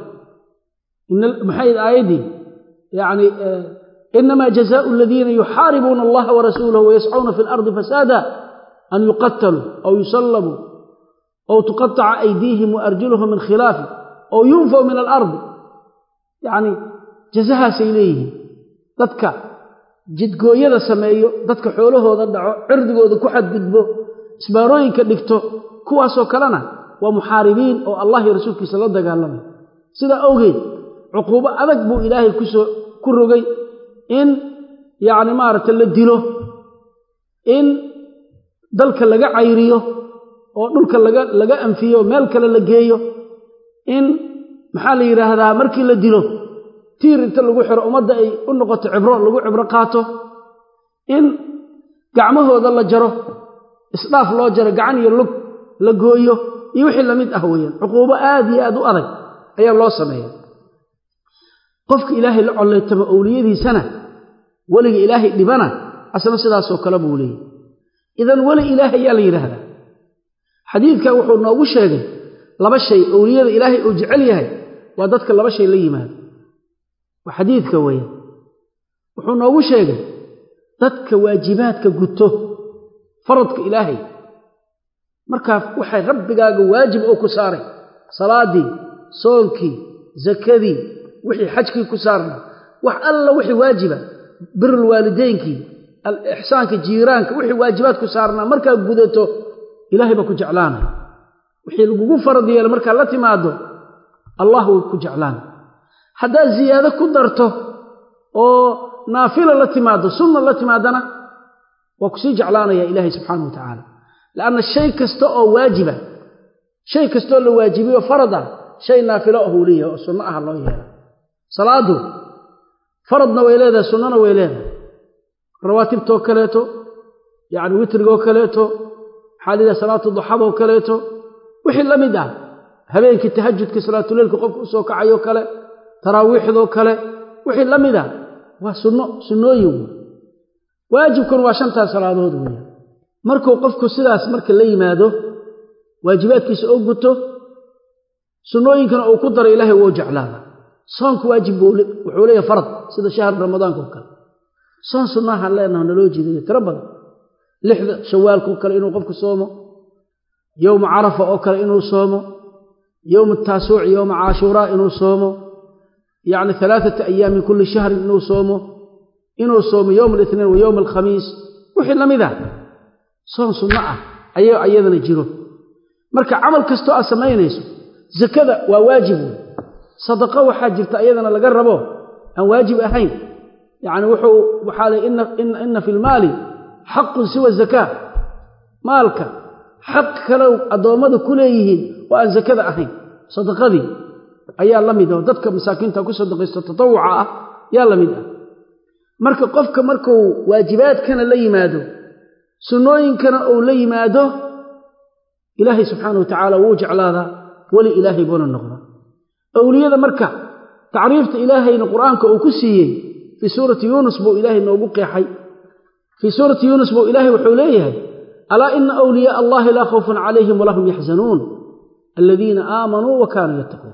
maxay aayaddii yani inamaa jazaau aladiina yuxaaribuuna allaha warasuulahu wayascuuna fi lardi fasaada an yuqataluu aw yusallabuu aw tuqataca aydiihim waarjuluhum min khilaafi aw yunfaw min alardi yacni jazahaasay leeyihiin dadka jidgooyada sameeyo dadka xoolahooda dhaco cirdigooda ku xadgudbo isbaarooyinka dhigto kuwaasoo kalena waa muxaaribiin oo allah iyo rasuulkiisa la dagaalamay sidaa awgeed cuquubo adag buu ilaahay kusoo ku rogay in yacni maaragta la dilo in dalka laga cayriyo oo dhulka laga laga anfiyo meel kale la geeyo in maxaa la yidhaahdaa markii la dilo tiir inta lagu xiro ummadda ay u noqoto cibro lagu cibro qaato in gacmahooda la jaro isdhaaf loo jaro gacan iyo lug la gooyo iyo wixii lamid ah weeyaan cuquubo aad iyo aad u adag ayaa loo sameeya qofka ilaahay la collaytamo owliyadiisana weliga ilaahay dhibana asna sidaasoo kale buu leeyahy idan weli ilaahay yaa la yidhaahdaa xadiidkan wuxuu noogu sheegay laba shay owliyada ilaahay uu jecel yahay waa dadka laba shay la yimaado waa xadiidka weeyaan wuxuu noogu sheegay dadka waajibaadka guto faradka ilaahay markaa waxay rabbigaaga waajib oo ku saaray salaadii soonkii zakadii wixii xajkii ku saarna wax alla wixii waajiba birulwaalideynkii alixsaanka jiiraanka wixii waajibaad ku saarnaa markaa gudato ilaahay baa ku jeclaanay wixii lagugu farad yeela markaa la timaado allah wuu ku jeclaanay haddaad ziyaado ku darto oo naafila la timaado sunna la timaadana waa kusii jeclaanaya ilaahay subxaana wa tacaala lianna shay kasta oo waajiba shay kastaoo la waajibiyo farad ah shay naafilo ahuu leeyahay oo sunno aha loo yeela salaadu faradna way leedahay sunnana way leedahay rawaatibtoo kaleeto yacni witrigoo kaleeto maxaa la yidhaha salaatu duxadoo kaleeto wixii la mid ah habeenkii tahajudka salaatuleylka qofka usoo kacayoo kale taraawiixdoo kale wixii la mid ah waa sunno sunnooyin wey waajibkuna waa shantaas salaadood weeye markuu qofku sidaas marka la yimaado waajibaadkiisa oo guto sunnooyinkana uu ku daro ilaahay wou jeclaada soonka waajib buu wuxuu leeyahay farad sida shahru ramadaanka oo kale soon sunnahaan leenaha naloo jeediyo tiro badan lixda shawaalka oo kale inuu qofku soomo yowma carafa oo kale inuu soomo yowma taasuuc yowma caashuuraa inuu soomo yacni alaaata ayaam min kulli shahrin inuu soomo inuu soomo yowma alithnain wa yowma alkhamiis wixii la mid ah soon sunno ah ayaa iyadana jiro marka camal kastoo aad samaynayso zakada waa waajib wey sadaqo waxaa jirta iyadana laga rabo aan waajib ahayn yacni wuxuu waxaa le ina fi lmaali xaqun siwa zakaa maalka xaq kalow addoommada ku leeyihiin oo aan zakada ahayn sadaqadii ayaa la mid oo dadka masaakiinta ku sadaqaysto tatawuca ah yaa la mid ah marka qofka markuu waajibaadkana la yimaado sunnooyinkana uu la yimaado ilaahay subxaana wa tacaala wuu jeclaadaa weli ilaahay buuna noqdaa owliyada marka tacriifta ilaahayna qur-aanka uu ku siiyey fii suurati yuunus buu ilaahay noogu qeexay fii suurati yuunus buu ilaahay wuxuu leeyahay alaa ina awliyaaa allahi laa khawfun calayhim walahum yaxzanuun aladiina aamanuu wa kaanuu yattaquun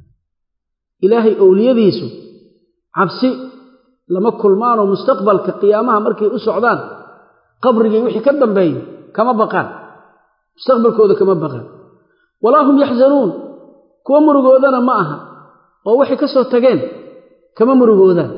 ilaahay owliyadiisu cabsi lama kulmaanoo mustaqbalka qiyaamaha markay u socdaan qabrigii wixii ka dambeeyo kama baqaan mustaqbalkooda kama baqaan walaa hum yaxzanuun kuwa murugoodana ma aha oo waxay ka soo tageen kama murugoodaan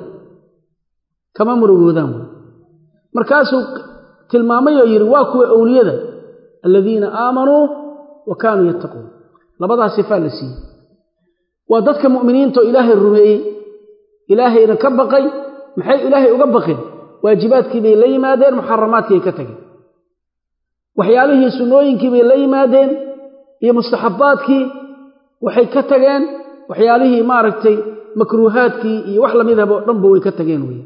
kama murugoodaan wey markaasuu tilmaamayoo yidhi waa kuwa owliyada aladiina aamanuu wa kaanuu yattaquun labadaas sifaa la siiyey waa dadka mu'miniintaoo ilaahay rumeeyey ilaahayna ka baqay maxay ilaahay uga baqeen waajibaadkii bay la yimaadeen muxaramaadkii ay ka tageen waxyaalihii sunnooyinkii bay la yimaadeen iyo mustaxabbaadkii waxay ka tageen waxyaalihii maaragtay makruuhaadkii iyo wax lamidaba oo dhanba way ka tageen weye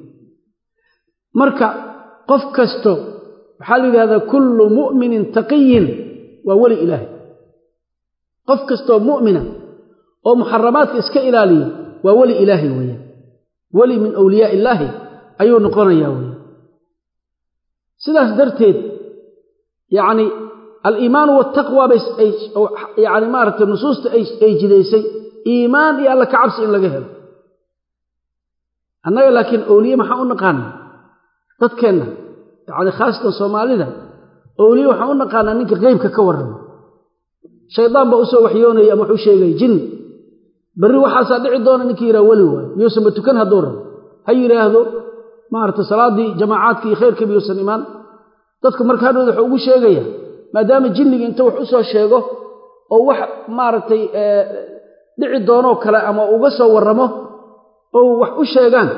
marka qof kasto waxaa la yidhahdaa kullu mu'minin taqiyin waa weli ilaahay qof kastoo mu'mina oo muxaramaadka iska ilaaliyo waa weli ilaahay weeyaan weli min awliyaa illaahi ayuu noqonayaa weeyaan sidaas darteed yacni aliimaanu waltaqwa bay yani maaragtay nusuusta ay jidaysay iimaan iyo alla ka cabsi in laga helo annaga laakiin awliye maxaan u naqaanaa dadkeenna yacni khaasatan soomaalida awliye waxaan u naqaanaa ninka qeybka ka warrama shaydaan baa usoo waxyoonaya ama waxu sheegaya jinni berri waxaasaa dhici doona ninkii yidhaha weli waayo miyuusanba tukan hadduu rabo ha yidhaahdo maaragtay salaaddii jamaacaadka iyo khayrka miyuusan imaan dadku marka hadhowda wuxuu ugu sheegaya maadaama jinniga inta wax u soo sheego oo wax maaragtay dhici doonoo kale ama uga soo warramo oo wax u sheegaan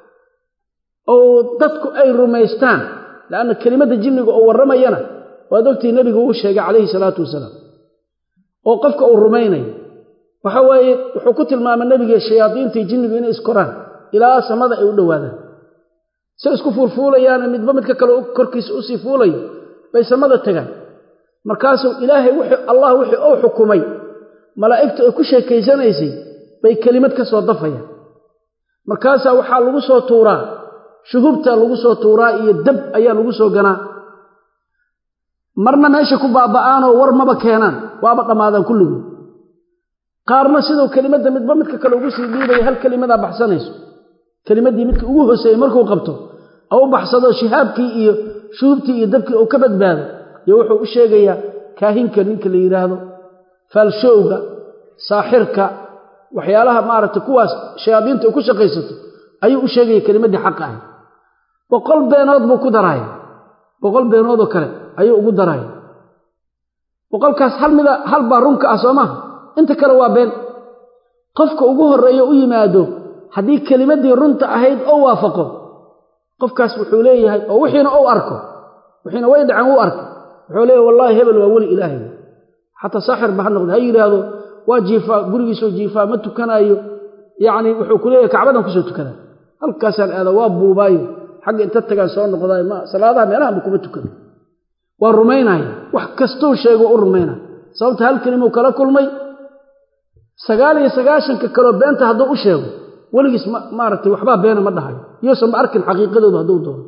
oo dadku ay rumaystaan leanna kelimadda jinniga oo warramayana waad ogtii nebigu uu sheegay calayhi salaatu wasalaam oo qofka uu rumaynayo waxa weeye wuxuu ku tilmaamay nebiga shayaadiintii jinnigu inay iskoraan ilaa samada ay u dhowaadaan say isku fuulfuulayaane midba midka kale korkiisa usii fuulayo bay samada tagaan markaasuu ilaahay wuxuu allah wixii uu xukumay malaa'igtu ay ku sheekaysanaysay bay kelimad ka soo dafayaan markaasaa waxaa lagu soo tuuraa shuhubtaa lagu soo tuuraa iyo dab ayaa lagu soo ganaa marna meesha ku baaba'aanoo war maba keenaan waaba dhammaadaan kulligood qaarna siduu kelimadda midba midka kale ugu sii dhiibaya hal kelimadaa baxsanayso kelimaddii midka ugu hooseeyey markuu qabto oo u baxsado shihaabkii iyo shuhubtii iyo dabkii uu ka badbaado iyo wuxuu u sheegayaa kaahinka ninka la yidhaahdo faalshowga saaxirka waxyaalaha maaragtay kuwaas shayaadiinta ay ku shaqaysato ayuu u sheegaya kelimaddii xaqa ahay boqol beenood buu ku daraaya boqol beenoodoo kale ayuu ugu daraaya boqolkaas hal mida hal baa runka ah soo maha inta kale waa been qofka ugu horreeyo u yimaado haddii kelimaddii runta ahayd oo waafaqo qofkaas wuxuu leeyahay oo wixiina ou arko wixiina way dhaceen wuu arko wuxuu leeyahay wallaahi hebel waa weli ilaahay xataa saaxir ba ha noqda ha yidhaahdo waa jiifaa gurigiisoo jiifaa ma tukanaayo yacni wuxuu ku leeyahay kacbadan kusoo tukanaa halkaasaan aada waa buubaayo xagga inta tagaan soo noqdaayo ma salaadaha meelahanba kuma tukano waa rumaynaya wax kastou sheego u rumaynaya sababta hal kelimuu kala kulmay sagaal iyo sagaashanka kaloo beenta hadduu u sheego weligiis maaragtay waxbaa beena ma dhahayo iyousanba arkin xaqiiqadooda hadduu doono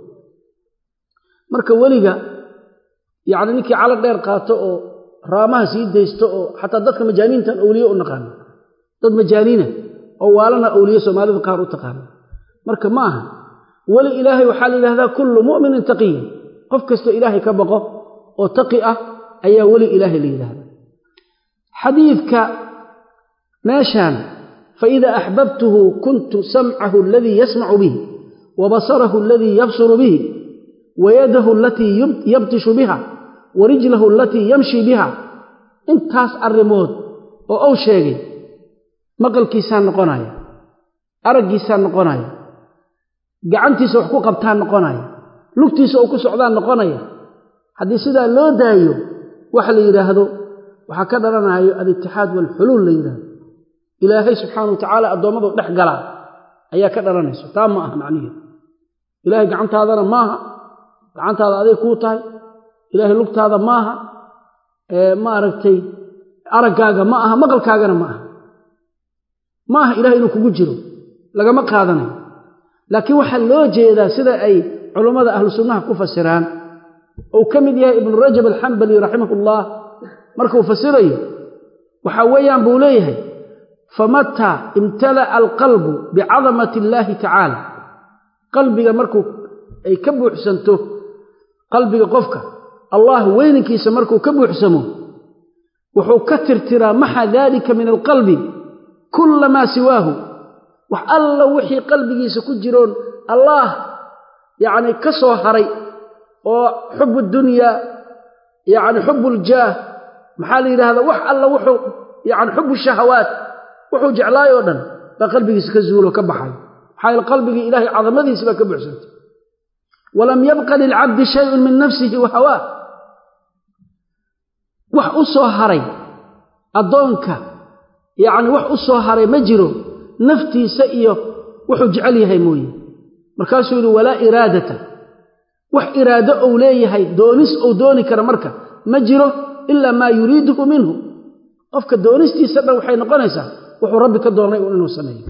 marka weliga yacni ninkii calo dheer qaato oo raamaha sii daysto oo xataa dadka majaaniintan awliye u naqaano dad majaaniina oo waalana awliye soomaalida qaar u taqaana marka ma aha weli ilaahay waxaa la yidhahdaa kullu mu'minin taqiya qof kastoo ilaahay ka baqo oo taqi ah ayaa weli ilaahay la yidhahdaa xadiidka meeshaan faida axbabtuhu kuntu samcahu aladii yasmacu bihi wa basarahu aladii yabsuru bihi wa yadahu alatii yabtishu biha wa rijlahu alatii yamshi biha intaas arrimood oo uu sheegay maqalkiisaa noqonaya araggiisaa noqonaya gacantiisa wax ku qabtaa noqonaya lugtiisa oo ku socdaa noqonaya haddii sidaa loo daayo waxa la yidhaahdo waxaa ka dhalanayo alitixaad waalxuluul la yidhahdo ilaahay subxaana wa tacaala addoommadu dhex galaa ayaa ka dhalanayso taa ma aha macniheedu ilaahay gacantaadana maaha gacantaada aday kuu tahay ilaahay lugtaada maaha maaragtay araggaaga ma aha maqalkaagana ma aha ma aha ilahay inuu kugu jiro lagama qaadanayo laakiin waxaa loo jeedaa sida ay culummada ahlu sunnaha ku fasiraan ou ka mid yahay ibnu rajab alxambali raximahullah markuu fasirayo waxaa weeyaan buu leeyahay famataa imtala'a alqalbu bicadamati illaahi tacaala qalbiga markuu ay ka buuxsanto qalbiga qofka allah weyninkiisa markuu ka buuxsamo wuxuu ka tirtiraa maxa daalika min alqalbi kulla maa siwaahu wax alla wixii qalbigiisa ku jiroon allaah yacni ka soo haray oo xubu dunyaa yacni xubu ljaah maxaa la yidhahdaa wax alla wuxuu yacni xubu shahawaat wuxuu jeclaay oo dhan baa qalbigiisa ka zuulo ka baxay maxaa yaele qalbigii ilaahay cadamadiisa baa ka buuxsantay walam yabqa lilcabdi shayun min nafsihi wa hawaah wax u soo haray addoonka yacni wax u soo haray ma jiro naftiisa iyo wuxuu jecel yahay mooye markaasuu yidhi walaa iraadata wax iraado ou leeyahay doonis ou dooni kara marka ma jiro ilaa maa yuriiduhu minhu qofka doonistiisa dhan waxay noqonaysaa wuxuu rabbi ka doonay un inuu sameeyo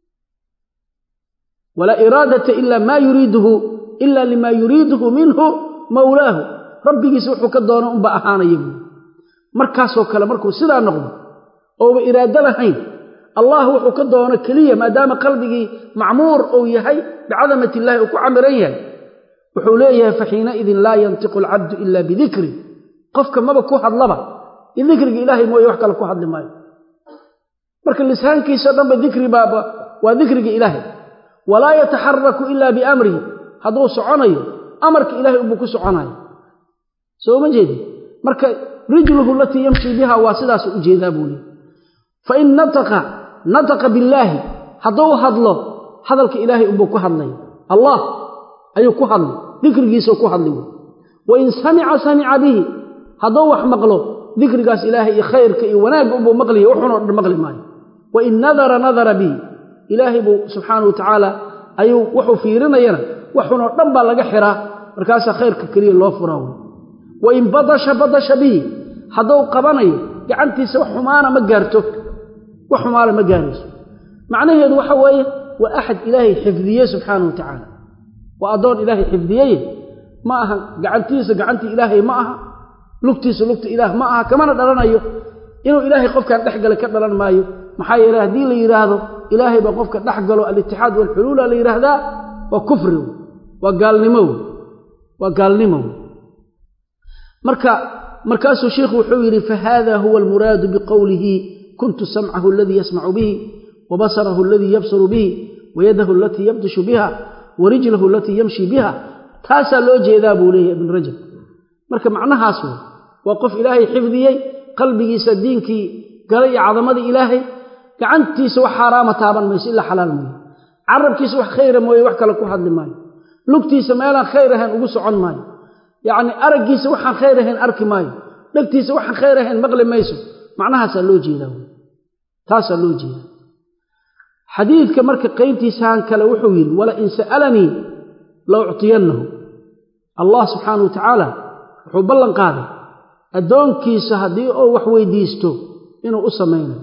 walaa iraadata ila maa yuriiduhu ila limaa yuriiduhu minhu mawlaahu rabbigiisa wuxuu ka doonay unba ahaanaya buui markaasoo kale markuu sidaa noqdo ouba iraado lahayn allah wuxuu ka doono keliya maadaama qalbigii macmuur uu yahay bicadamat illahi uu ku camiran yahay wuxuu leeyahay faxiinaidin laa yantiqu alcabdu ila bidikri qofka maba ku hadlaba dikriga ilaahay mooye wax kale ku hadli maayo marka lisaankiisao dhanba dikri baaba waa dikriga ilaahay walaa yataxaraku ila biamrihi hadduu soconayo amarka ilahay unbuu ku soconayo soo ma jeedi marka rijluhu alatii yamshi biha waa sidaasu u jeedaa buu leey fain nataqa nataqa billaahi hadduu hadlo hadalka ilaahay unbuu ku hadlay allah ayuu ku hadlay dikrigiisau ku hadlay wain samica samica bihi hadduu wax maqlo dikrigaas ilaahay iyo khayrka iyo wanaagga unbuu maqliya wuxuunoo dhan maqli maayo wain nadara nadara bihi ilaahay buu subxaana wa tacaala ayuu wuxuu fiirinayana waxunoo dhan baa laga xiraa markaasaa khayrka keliya loo furaa wey wain badasha badasha bihi hadduu qabanayo gacantiisa wax xumaana ma gaarto wax xumaana ma gaarayso macnaheedu waxa weeye waa axad ilaahay xifdiye subxaana wa tacaala waa addoon ilaahay xifdiyeye ma aha gacantiisa gacantii ilaahay ma aha lugtiisa lugta ilaah ma aha kamana dhalanayo inuu ilaahay qofkan dhex galay ka dhalan maayo maxaa yeele haddii la yidhaahdo ilaahay baa qofka dhex galo alitixaad waalxuluula la yidhaahdaa waa kufri waa gaalnimo waa gaalnimo marka markaasuu sheikhu wuxuu yidhi fahada huwa almuraadu biqowlihi kuntu samcahu aladii yasmacu bihi wabasarahu aladii yabsaru bihi wayadahu alatii yabdishu biha warijlahu alatii yamshi biha taasaa loo jeedaa buu leeyahy ibn rajab marka macnahaas wey waa qof ilaahay xifdiyey qalbigiisa diinkii galay iyo cadamadii ilaahay gacantiisa wax xaaraama taaban mayso ilaa xalaal mooye carabkiisa wax khayra mooye wax kale ku hadli maayo lugtiisa meelaan khayr ahayn ugu socon maayo yacni araggiisa waxaan khayr ahayn arki maayo dhegtiisa waxaan khayr ahayn maqli mayso macnahaasaa loo jeedaa wey taasaa loo jeedaa xadiidka marka qaybtiisaan kale wuxuu yidhi wala in sa'alanii la uctiyannahu allah subxaana wa tacaala wuxuu ballan qaaday addoonkiisa haddii uu wax weydiisto inuu u samaynayo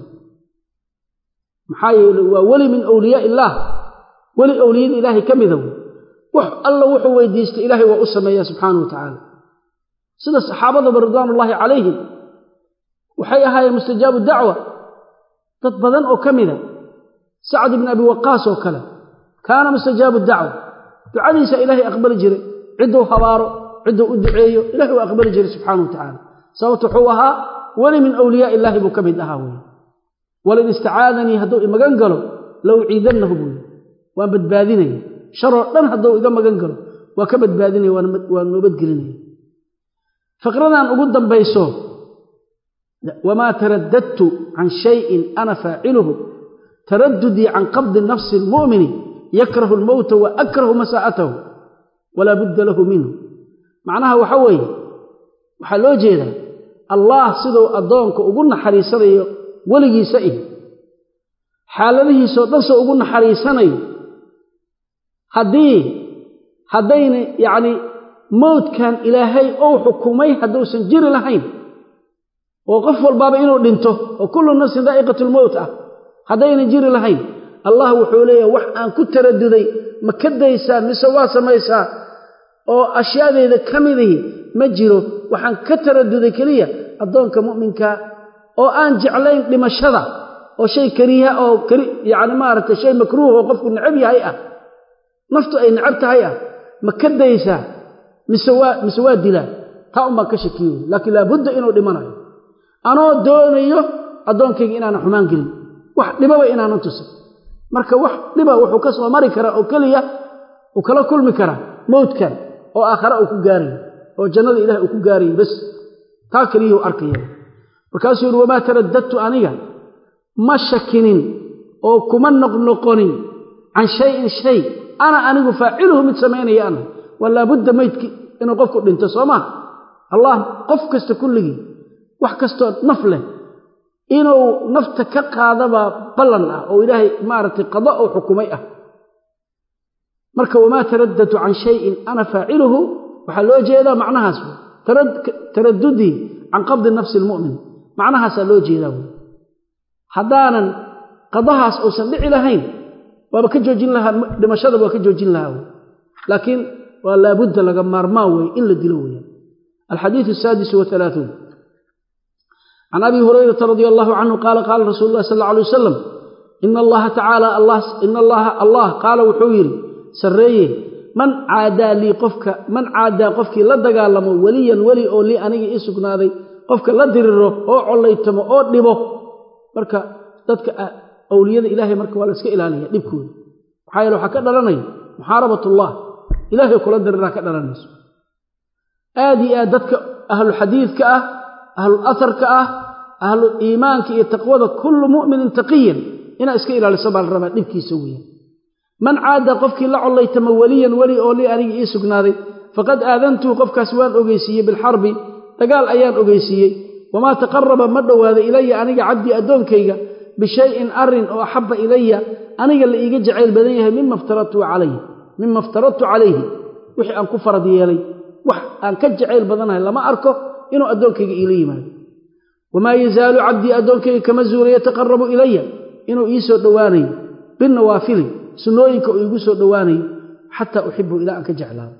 maxaa yeele waa weli min awliyaa illaah weli awliyada ilaahay ka mida wey wax alla wuxuu weydiistay ilaahay waa u sameeyaa subxaana wa tacaala sida saxaabadaba ridwaanullaahi calayhim waxay ahaayeen mustajaabu dacwa dad badan oo ka mida sacd ibni abi waqaas oo kale kaana mustajaabu dacwa ducadiisa ilaahay aqbali jiray cidduu habaaro cidduu u duceeyo ilahay waa aqbali jiray subxaana wa tacaala sababta wuxuu ahaa weli min awliyaa illaahi buu ka mid ahaa wey walin istacaadanii hadduu imagan galo la uciidannahu buu yii waan badbaadinaya sharoo dhan hadduu iga magan galo waa ka badbaadinaya waa noobadgelinaya fiqradan ugu dambayso wamaa taraddadtu can shayin ana faaciluhu taraddudii can qabdi nafsi almu'mini yakrahu almowta wa akrahu masaa'atahu walaa budda lahu minhu macnaha waxa weeye waxaa loo jeedaa allah siduu addoonka ugu naxariisanayo weligiisa ih xaaladihiisoo dhan soo ugu naxariisanayo haddii haddayna yacni mowdkan ilaahay ou xukumay hadduusan jiri lahayn oo qof walbaaba inuu dhinto oo kullu nafsin daa'iqatulmowt ah haddaynan jiri lahayn allah wuxuu leeyahay wax aan ku taraduday ma ka daysaa mise waa samaysaa oo ashyaadeeda ka midihi ma jiro waxaan ka taraduday keliya addoonka mu'minka oo aan jeclayn dhimashada oo shay kariiha oo yacni maaragtay shay makruuh oo qofku necab yahay ah naftu ay necab tahay ah ma ka daysaa mise waa mise waa dilaa taa unbaan ka shakiyo laakiin laabudda inuu dhimanayo anoo doonayo addoonkayga inaanan xumaan gelin wax dhibaba inaanan tusin marka wax dhiba wuxuu ka soo mari karaa oo keliya uu kala kulmi karaa mowdkan oo aakhare uu ku gaarayo oo jannada ilaah uu ku gaarayo bas taa keliyuu arkaya markaasuu yihi wamaa taraddadtu aniga ma shakinin oo kuma noqnoqonin can shayin shay ana anigu faaciluhu mid samaynaya ana waa laabudda maydki inuu qofku dhinto soo maa allah qof kasta kulligii wax kastoo naf leh inuu nafta ka qaadabaa ballan ah oo ilaahay maaragtay qada oo xukumay ah marka wamaa taraddadtu can shayin ana faaciluhu waxaa loo jeedaa macnahaas taraddudii can qabdi nafsi almu'min macnahaasaa loo jeedaa wey haddaanan qadahaas uusan dhici lahayn waaba ka joojin lahaa dhimashadaba waa ka joojin lahaa wey laakiin waa laabudda laga maarmaan wey in la dilo weeyaan alxadiidu asaadisu waalaauun can abi hurayrata radia allahu canhu qaala qaala rasuulu llahi sal alla alay wasalam ina allaha tacaala ina allaha allah qaala wuxuu yidhi sarreeye man caadaa lii qofka man caadaa qofkii la dagaalamo weliyan weli oo lii aniga ii sugnaaday qofka la diriro oo collaytamo oo dhibo marka dadka awliyada ilaahay marka waa la iska ilaaliya dhibkooda maxaa yeele waxaa ka dhalanaya muxaarabatullah ilaahay kula diriraa ka dhalanayso aad iyo aad dadka ahlu xadiidka ah ahlu aharka ah ahlu iimaanka iyo taqwada kullu mu'minin taqiyan inaa iska ilaaliso baa la rabaa dhibkiisa weeyaan man caada qofkii la collaytama weliyan weli oo lii aniga ii sugnaaday faqad aadantuhu qofkaas waan ogeysiiyey bilxarbi dagaal ayaan ogeysiiyey wamaa taqaraba ma dhowaada ilaya aniga cabdii addoonkayga bishayin arin oo axabba ilaya aniga la iiga jacayl badan yahay mima ftaradtu calayhi mima iftaradtu calayhi wixii aan ku farad yeelay wax aan ka jacayl badanahay lama arko inuu addoonkayga iila yimaado wamaa yazaalu cabdii addoonkayga kama zuula yataqarabu ilaya inuu ii soo dhowaanayo binawaafili sunnooyinka uu iigu soo dhowaanayo xataa uxibu ilaa aan ka jeclaado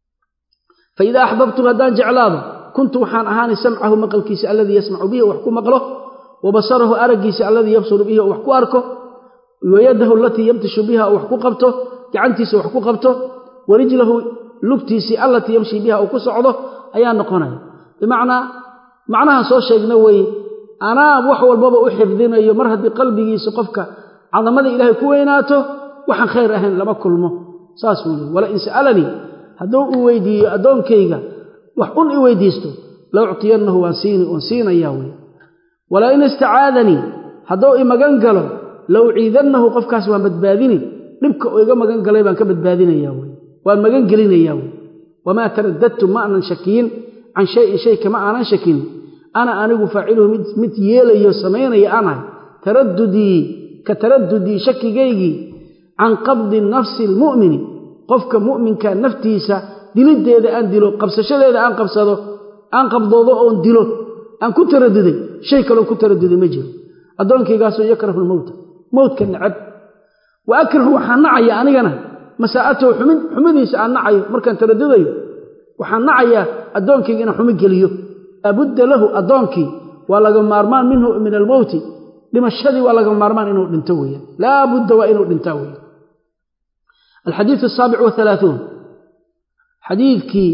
fa idaa axbabtu haddaan jeclaado kuntu waxaan ahaanay samcahu maqalkiisa alladii yasmacu bihi wax ku maqlo wa basarahu araggiisa alladii yabsuru bihi oo wax ku arko wayadahu alatii yamtishu biha oo wax ku qabto gacantiisa wax ku qabto wa rijlahu lugtiisii allatii yamshi biha uu ku socdo ayaa noqonaya bimacnaa macnahan soo sheegna weye anaa wax walbaba u xifdinayo mar haddii qalbigiisa qofka cadamada ilaahay ku weynaato waxaan khayr ahayn lama kulmo saas wuu leey wala in sa'alanii hadduu uu weydiiyo addoonkayga wax un i weydiisto la uctiyannahu waan siinayaa wey wala in istacaadanii hadduu i magan galo la uciidannahu qofkaas waan badbaadini dhibka uu iga magan galay baan ka badbaadinayaa wey waan magan gelinayaa wey wamaa taraddadtu ma aanan shakiyin can shayin shay kama aanan shakin ana anigu faaciluhu mid yeelayo samaynaya aanahay taraddudii ka taraddudii shakigaygii can qabdi nafsi almu'mini qofka mu'minka naftiisa diliddeeda aan dilo qabsashadeeda aan qabsado aan qabdoodo oon dilo aan ku taraduday shay kaloon ku taraduday ma jiro addoonkaygaasoo yakrahu lmowta mowtka necab wa akrahu waxaan nacaya anigana masaa'atahu xumidiisa aan nacayo markaan taradudayo waxaan nacayaa addoonkayga inaan xumi geliyo abudda lahu addoonkii waa laga maarmaan minhu min almowti dhimashadii waa laga maarmaan inuu dhinto weeyaan laa budda waa inuu dhintaa weeyaan alxadiidu asaabic wahalaaثuun xadiidkii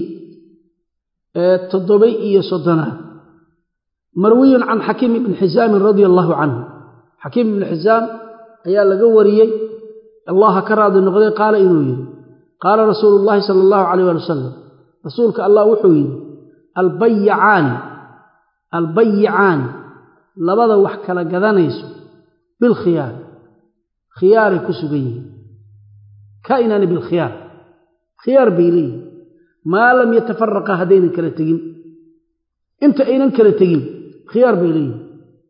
toddobay iyo soddonaad marwiyun can xakiim ibni xisaamin radia allahu canhu xakiim ibni xisaam ayaa laga wariyey allaha ka raadi noqday qaala inuu yidhi qaala rasuulu llaahi sala allahu calayh ali wasalam rasuulka allah wuxuu yidhi albayicaani albayicaani labada wax kala gadanayso bilkhiyaar khiyaaray ku sugan yihiin kaa'inaani bilkhiyaar khiyaar bay leeyihin maa lam yatafaraqa haddaynan kala tegin inta aynan kala tegin khiyaar bay leeyihin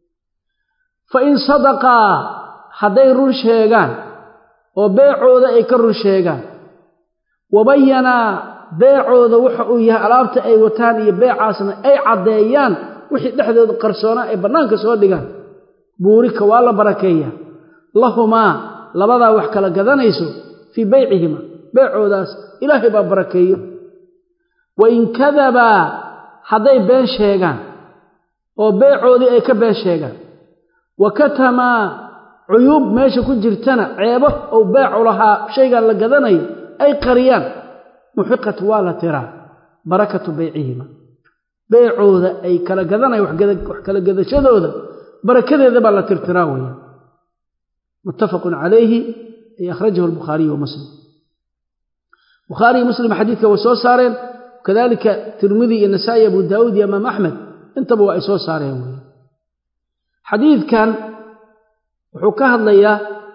fa in sadaqaa hadday run sheegaan oo beecooda ay ka run sheegaan wabayanaa beecooda waxa uu yahay alaabta ay wataan iyo beecaasna ay caddeeyaan wixii dhexdooda qarsoonaa ay bannaanka soo dhigaan buurika waa la barakeeyaa lahumaa labadaa wax kala gadanayso fii beycihima beecoodaas ilaahay baa barakeeyo wa in kadabaa hadday been sheegaan oo beecoodii ay ka been sheegaan wa katamaa cuyuub meesha ku jirtana ceebo ou beecu lahaa shaygan la gadanayo ay qariyaan muxiqat waa la tiraa barakatu beycihima beecooda ay kala gadanayan wax kala gadashadooda barakadeeda baa la tirtiraa weya muttafaqun calayhi ay akhrajahu albukhaariyu wa muslim bukhaariyo muslim xadiidka way soo saareen kadalika tirmidi iyo nasaa'i abu daawuud iyo imaam axmed intaba waa ay soo saareen wey xadiidkan wuxuu ka hadlayaa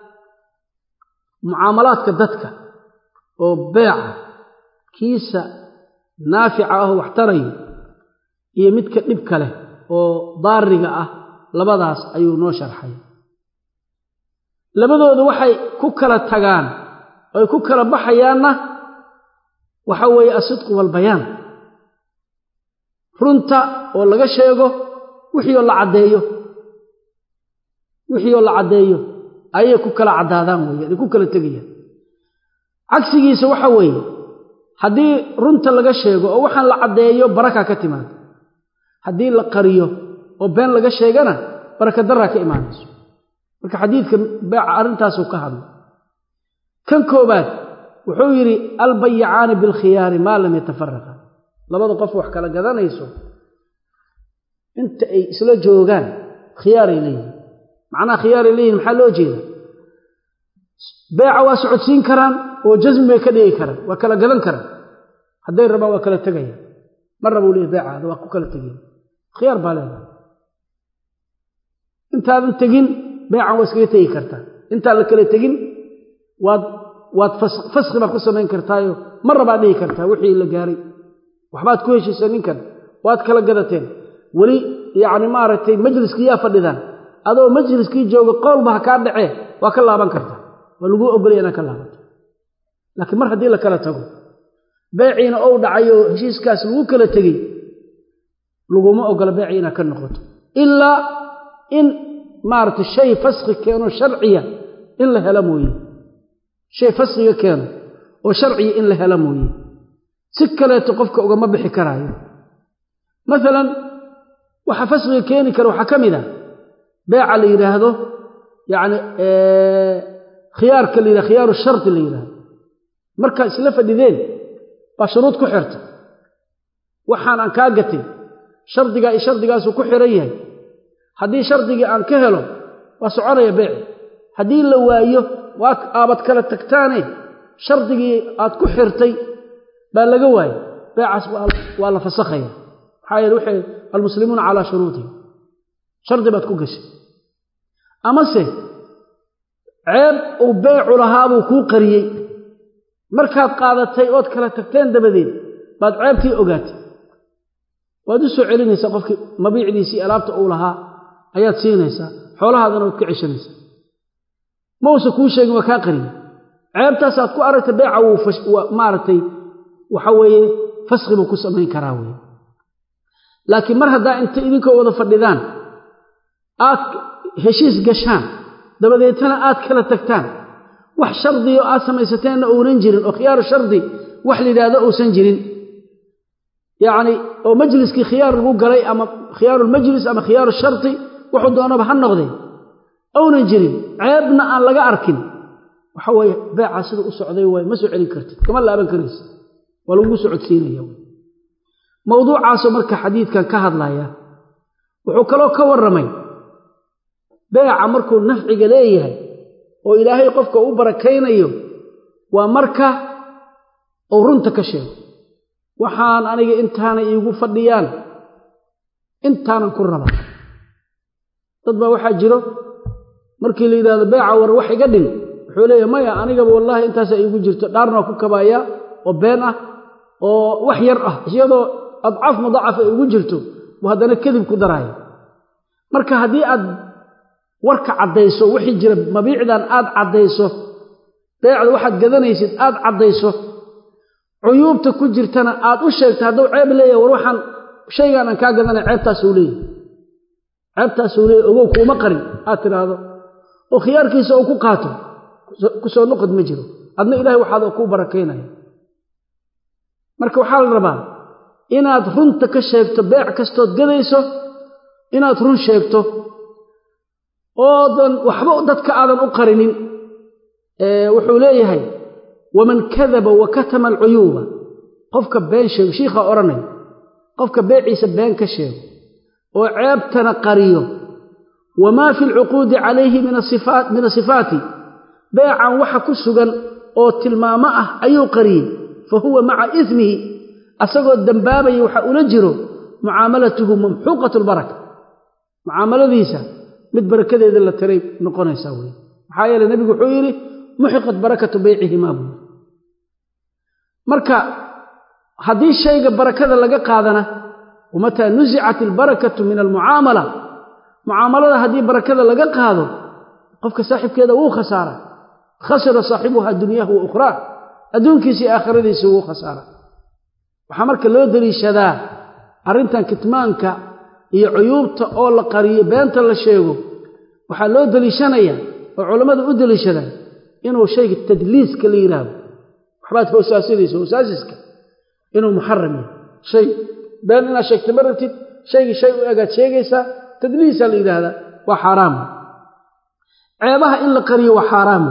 mucaamalaadka dadka oo beeca kiisa naafica ahoo wax tarayo iyo midka dhibka leh oo daariga ah labadaas ayuu noo sharxay labadooda waxay ku kala tagaan oy ku kala baxayaanna waxa weeye asidqu walbayaan runta oo laga sheego wixii oo la caddeeyo wixii oo la caddeeyo ayay ku kala caddaadaan weeyaan ay ku kala tegayaan cagsigiisa waxa weeye haddii runta laga sheego oo waxaan la caddeeyo baraka ka timaado haddii la qariyo oo been laga sheegana baraka daraa ka imaanayso marka xadiidka beeca arrintaasuu ka hadlay kan koobaad wuxuu yidhi albayicaani bilkhiyaari maa lam yatafaraqa labada qof wax kala gadanayso inta ay isla joogaan khiyaaray leeyihin macnaha khiyaaray leeyihin maxaa loo jeeda beeca waa socodsiin karaan oo jasmi bay ka dhigi karaan waa kala gadan karaan hadday rabaan waa kala tegayaan ma rabuu leeyahy beecaada waa ku kala tegaya khiyaar baa leedahay intaadan tegin beecan waa iskaga tegi kartaa intaan la kala tegin waad waad faski baad ku samayn kartaayo ma rabaad dhihi kartaa wixii la gaaray waxbaad ku heshiisa ninkan waad kala gadateen weli yacni maaragtay majliskii yaa fadhidaan adoo majliskii jooga qowlba ha kaa dhacee waa ka laaban kartaa waa laguu ogolaya inaad ka laabanto laakiin mar haddii la kala tago beeciina ou dhacay oo heshiiskaas lagu kala tegey laguma ogola beecii inaad ka noqoto ilaa in maaragtay shay faski keeno sharciya in la helo mooye shay faskiga keeno oo sharciya in la helo mooye si kaleeto qofka ugama bixi karaayo maalan waxa fasqiga keeni kara waxaa ka mid a beeca la yidhaahdo yacni khiyaarka la yidhahdo khiyaaru shardi la yidhahdo markaa isla fadhideen baa shuruud ku xirta waxaan aan kaa gatay shardigaa iyo shardigaasuu ku xiran yahay haddii shardigii aan ka helo waa soconaya beeci haddii la waayo waa aabad kala tagtaane shardigii aad ku xirtay baa laga waayay beecaas waa la fasakhaya maxaa yeele waxay almuslimuuna calaa shuruudihim shardi baad ku gashay amase ceeb uu beecu lahaabuu kuu qariyey markaad qaadatay ood kala tagteen dabadeed baad ceebtii ogaatay waad u soo celinaysaa qofkii mabiicdiisii alaabta uu lahaa ayaad siinaysaa xoolahaadana waad ka ceshanaysaa ma uusa kuu sheegin waa kaa qariyey ceebtaasaad ku aragtay beeca wuu maaragtay waxa weeye faski buu ku samayn karaa weye laakiin mar haddaa inta idinkoo wada fadhidaan aad heshiis gashaan dabadeetana aad kala tagtaan wax shardiyo aad samaysateenna uunan jirin oo khiyaaru shardi wax la yidhaahdo uusan jirin yacni oo majliskii khiyaar lagu galay ama khiyaarulmajlis ama khiyaaru shardi wuxuu doonaba ha noqdee ounan jirin ceebna aan laga arkin waxa weeye beecaa sida u socday waay ma soo celin kartid kama laaban karaysa waa lagugu socodsiinaya mawduucaasoo marka xadiidkan ka hadlaya wuxuu kaloo ka warramay beeca markuu nafciga leeyahay oo ilaahay qofka u barakaynayo waa marka uu runta ka sheego waxaan aniga intaanay iigu fadhiyaan intaanan ku rabaa dad baa waxaa jiro markii la yidhahdo beeca war wax iga dhin wuxuu leeyahay maya anigaba wallaahi intaasaa iigu jirto dhaarnaa ku kabaaya oo been ah oo wax yar ah iyadoo adcaaf mudaacaf ay ugu jirto buu haddana kadib ku daraaya marka haddii aad warka caddayso wixii jira mabiicdan aad caddayso beecda waxaad gadanaysid aad caddayso cuyuubta ku jirtana aad u sheegta hadduu ceeb leeyahay war waxaan shaygaan aan kaa gadanay ceebtaasuu leeyahy ceebtaasuu leeyahy ogow kuuma qarin aad tidhaahdo oo khiyaarkiisa uu ku qaato ku soo noqod ma jiro adna ilahay waxaad kuu barakaynaya marka waxaa la rabaa inaad runta ka sheegto beec kastood gadayso inaad run sheegto oodan waxba dadka aadan u qarinin wuxuu leeyahay waman kadaba wa katama alcuyuuba qofka been sheego shiikhaa odhanaya qofka beeciisa been ka sheego oo ceebtana qariyo wamaa fi lcuquudi calayhi min asifaati beecan waxa ku sugan oo tilmaamo ah ayuu qariyey fa huwa maca ismihi asagoo dembaabaya waxa ula jiro mucaamalatuhu mamxuuqat lbaraka mucaamaladiisa mid barakadeeda la tiray noqonaysaa wey maxaa yeele nebigu wuxuu yidhi muxiqat barakatu beycihimaa buui marka haddii shayga barakada laga qaadana wamataa nusicat ilbarakatu min almucaamala mucaamalada haddii barakada laga qaado qofka saaxibkeeda wuu khasaara khasira saaxibuha dunyahu wa ukhraa adduunkiisa iyo aakhiradiisa wuu khasaara waxaa marka loo deliishadaa arrintan kitmaanka iyo cuyuubta oo la qariyo beenta la sheego waxaa loo deliishanayaa oo culammada u deliishadaan inuu shayga tadliiska la yidhaahdo waxbaad hoosaasinaysa hoosaasiska inuu muxaram yahay shay been inaad sheegta ma rabtid shaygii shay u egaad sheegaysaa tadliisaa la yidhaahdaa waa xaaraam ceebaha in la qariyo waa xaaraam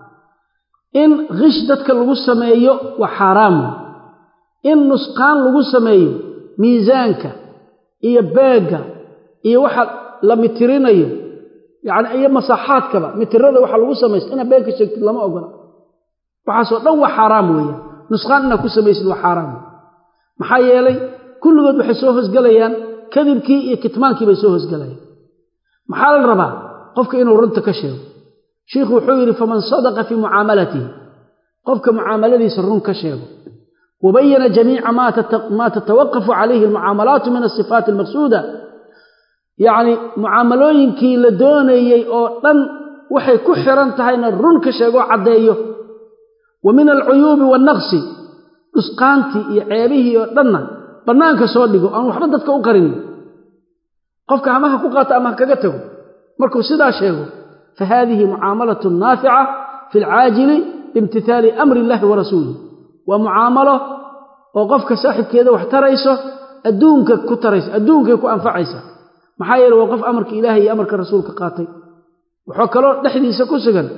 in kish dadka lagu sameeyo waa xaaraam in nusqaan lagu sameeyo miisaanka iyo beegga iyo waxa la mitirinayo yacni iyo masaaxaadkaba mitirada waxa lagu samaysta inaad been ka sheegtid lama ogola waxaasoo dhan waa xaaraam weeyaan nusqaan inaad ku samaysid waa xaaraam maxaa yeelay kulligood waxay soo hosgelayaan kadibkii iyo kitmaankii bay soo hosgelayaan maxaa la rabaa qofka inuu runta ka sheego shiikhu wuxuu yidhi faman sadaqa fii mucaamalatihi qofka mucaamaladiisa run ka sheego wabayana jamiica maa tatawaqafu calayhi almucaamalaatu min asifaati almaqsuuda yacni mucaamalooyinkii la doonayey oo dhan waxay ku xiran tahayna run ka sheegoo caddeeyo wa min alcuyuubi waannaqsi dhusqaantii iyo ceebihii oo dhanna bannaanka soo dhigo aan waxba dadka u qarinin qofka hamaha ku qaato ama ha kaga tago markuu sidaa sheego fa haadihi mucaamalatun naafica fi alcaajili biimtithaali amri illahi wa rasuulih waa mucaamalo oo qofka saaxibkeeda wax tarayso adduunka ku taraysa adduunkay ku anfacaysa maxaa yeele waa qof amarka ilaahay iyo amarka rasuulka qaatay wuxuu kaloo dhexdiisa ku sugan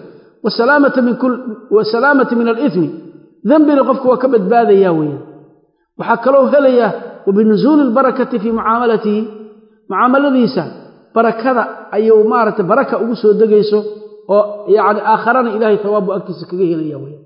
wasalaamata min alithmi dembina qofku waa ka badbaadaya weeyaan waxaa kaloo helaya wa binusuuli albarakati fii mucaamalatihi mucaamaladiisa barakada ayuu maaragtay baraka ugu soo degayso oo yacni aakharana ilaahay thawaabbu agtiisa kaga helaya weeyaan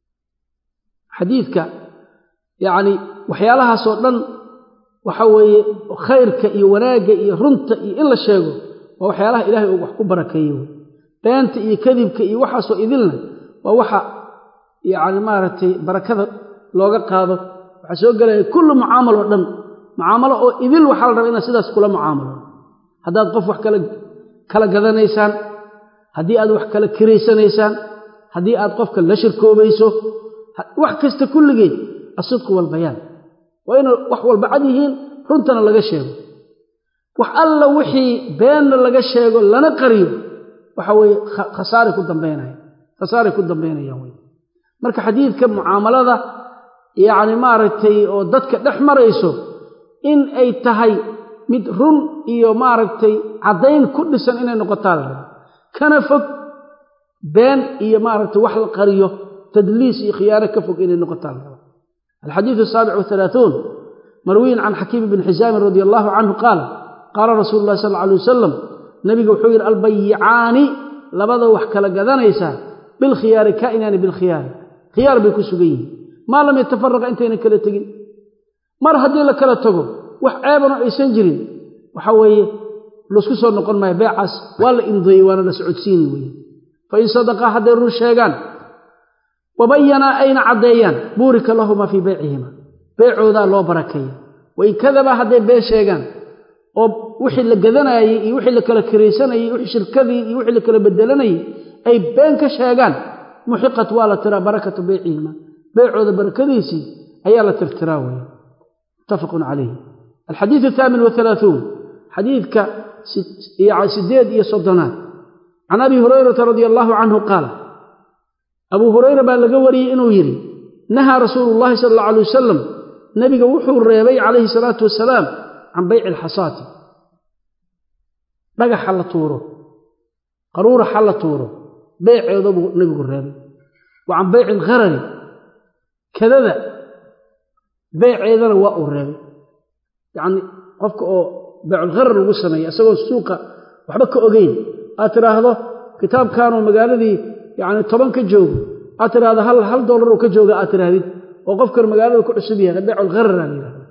xadiidka yacni waxyaalahaasoo dhan waxa weeye khayrka iyo wanaagga iyo runta iyo in la sheego waa waxyaalaha ilaahay uu wax ku barakeeye wey beenta iyo kadibka iyo waxaasoo idilna waa waxa yacni maaragtay barakada looga qaado waxaa soo gelaya kullu mucaamalo dhan mucaamalo oo idil waxaa la rabaa inaad sidaas kula mucaamalo haddaad qof wax kala kala gadanaysaan haddii aad wax kala kiraysanaysaan haddii aad qofka la shirkoobayso wax kasta kulligeed asidqu walbayaan waa inay wax walba cad yihiin runtana laga sheego wax alla wixii beenna laga sheego lana qariyo waxa weeye khasaaray ku dambaynaya khasaaray ku dambaynayaan wey marka xadiidka mucaamalada yacni maaragtay oo dadka dhex marayso in ay tahay mid run iyo maaragtay caddayn ku dhisan inay noqotaa la raba kana fog been iyo maaragtay wax la qariyo tadliis iyo khiyaano ka fog inay noqotaa la raba alxadiidu asaabic wahalaaثuun marwiyin can xakiim bni xisaamin radi allahu canhu qaala qaala rasuulu llahi sal alla alay wasalam nabiga wuxuu yidhi albayicaani labada wax kala gadanaysaa bilkhiyaari kaa'inaani bilkhiyaari khiyaar bay ku sugan yihiin maa lam yatafaraqa intaynan kala tegin mar haddii la kala tago wax ceebano aysan jirin waxa weeye laisku soo noqon maayo beecaas waa la imdeeyey waana la socodsiini weye fain sadaqaa hadday run sheegaan wabayanaa ayna caddeeyaan buurika lahumaa fii beycihima beecoodaa loo barakeeya wain kadabaa hadday been sheegaan oo wixii la gadanaayey iyo wixii la kala kiraysanayey wixii shirkadii iyo wixii la kala bedelanayey ay been ka sheegaan muxiqat waa la tiraa barakatu beycihima beecooda barakadiisii ayaa la tirtiraa weeye muttafaqun calayh alxadiidu athaamin wahalaaثuun xadiidka sideed iyo soddonaad can abi hurayrata radia allahu canhu qaala abuu hurayra baa laga wariyey inuu yidhi nahaa rasuulu llahi sala alla alay wasalam nebiga wuxuu reebay calayhi salaatu wasalaam can bayci alxasaati dhagaxa la tuuro qaruuraxa la tuuro beeceeda buu nebigu reebay wa can bayci alkharari kadada beeceedana waa uu reebay yacni qofka oo beeculkharar lagu sameeya isagoo suuqa waxba ka ogeyn aad tidhaahdo kitaabkanoo magaaladii yacni toban ka joogo aad tidhahdo hal hal dollar oo ka jooga aad tidhahdid oo qofkan magaalada ku cusub yahay beeculkharara la yidhahda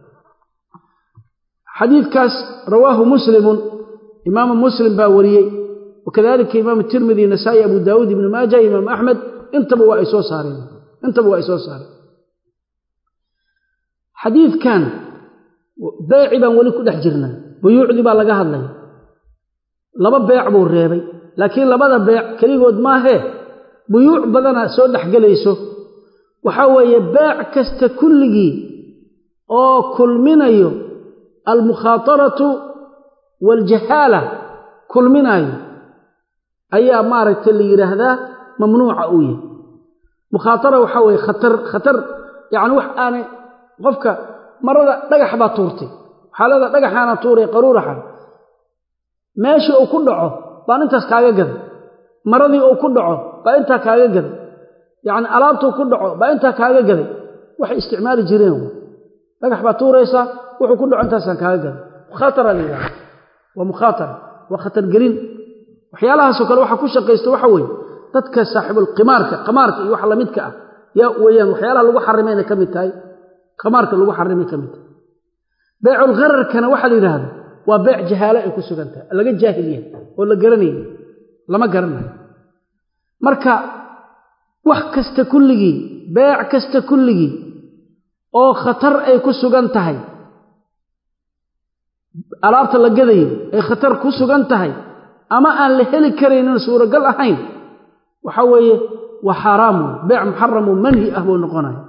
xadiidkaas rawaahu muslimun imaamu muslim baa wariyey wakadalika imaamu tirmidi nasaa'i abu daawuud ibnu maaja imaamu axmed intaba waa ay soo saareen intaba waa ay soo saareen xadiidkan beeci baan weli ku dhex jirnaa buyuucdii baa laga hadlaya laba beec buu reebay laakiin labada beec keligood maahee buyuuc badana soo dhexgelayso waxaa weeye beec kasta kulligii oo kulminayo almukhaataratu waaljahaala kulminayo ayaa maaragtay la yidhaahdaa mamnuuca uu yahay mukhaatara waxaa weeye khatar khatar yacni wax aanay qofka marada dhagax baa tuurtay waxaa leedaha dhagaxaana tuuray qaruuraxan meeshii uu ku dhaco baan intaas kaaga gaday maradii uu ku dhaco baa intaa kaaga gaday yacni alaabtuu ku dhaco baa intaa kaaga gaday waxay isticmaali jireen dhagax baa tuuraysaa wuxuu ku dhaco intaasaan kaaga gaday mukhaatara la yidhahda waa mukhaatara waa khatargelin waxyaalahaasoo kale waxaa ku shaqaysta waxa weeye dadka saaxibulqimaarka qamaarka iyo wax lamidka ah yaa weeyaan waxyaalaha lagu xarimayna ka mid tahay qamaarka lagu xarimay ka mid tahay beeculghararkana waxaa la yidhaahda waa beec jahaalo ay ku sugan tahay laga jaahil yahay oo la garanayay lama garanayo marka wax kasta kulligii beec kasta kulligii oo khatar ay ku sugan tahay alaabta la gadayo ay khatar ku sugan tahay ama aan la heli karaynin suuragal ahayn waxa weeye waa xaaraam wey beec muxaramu manhi ah buu noqonaya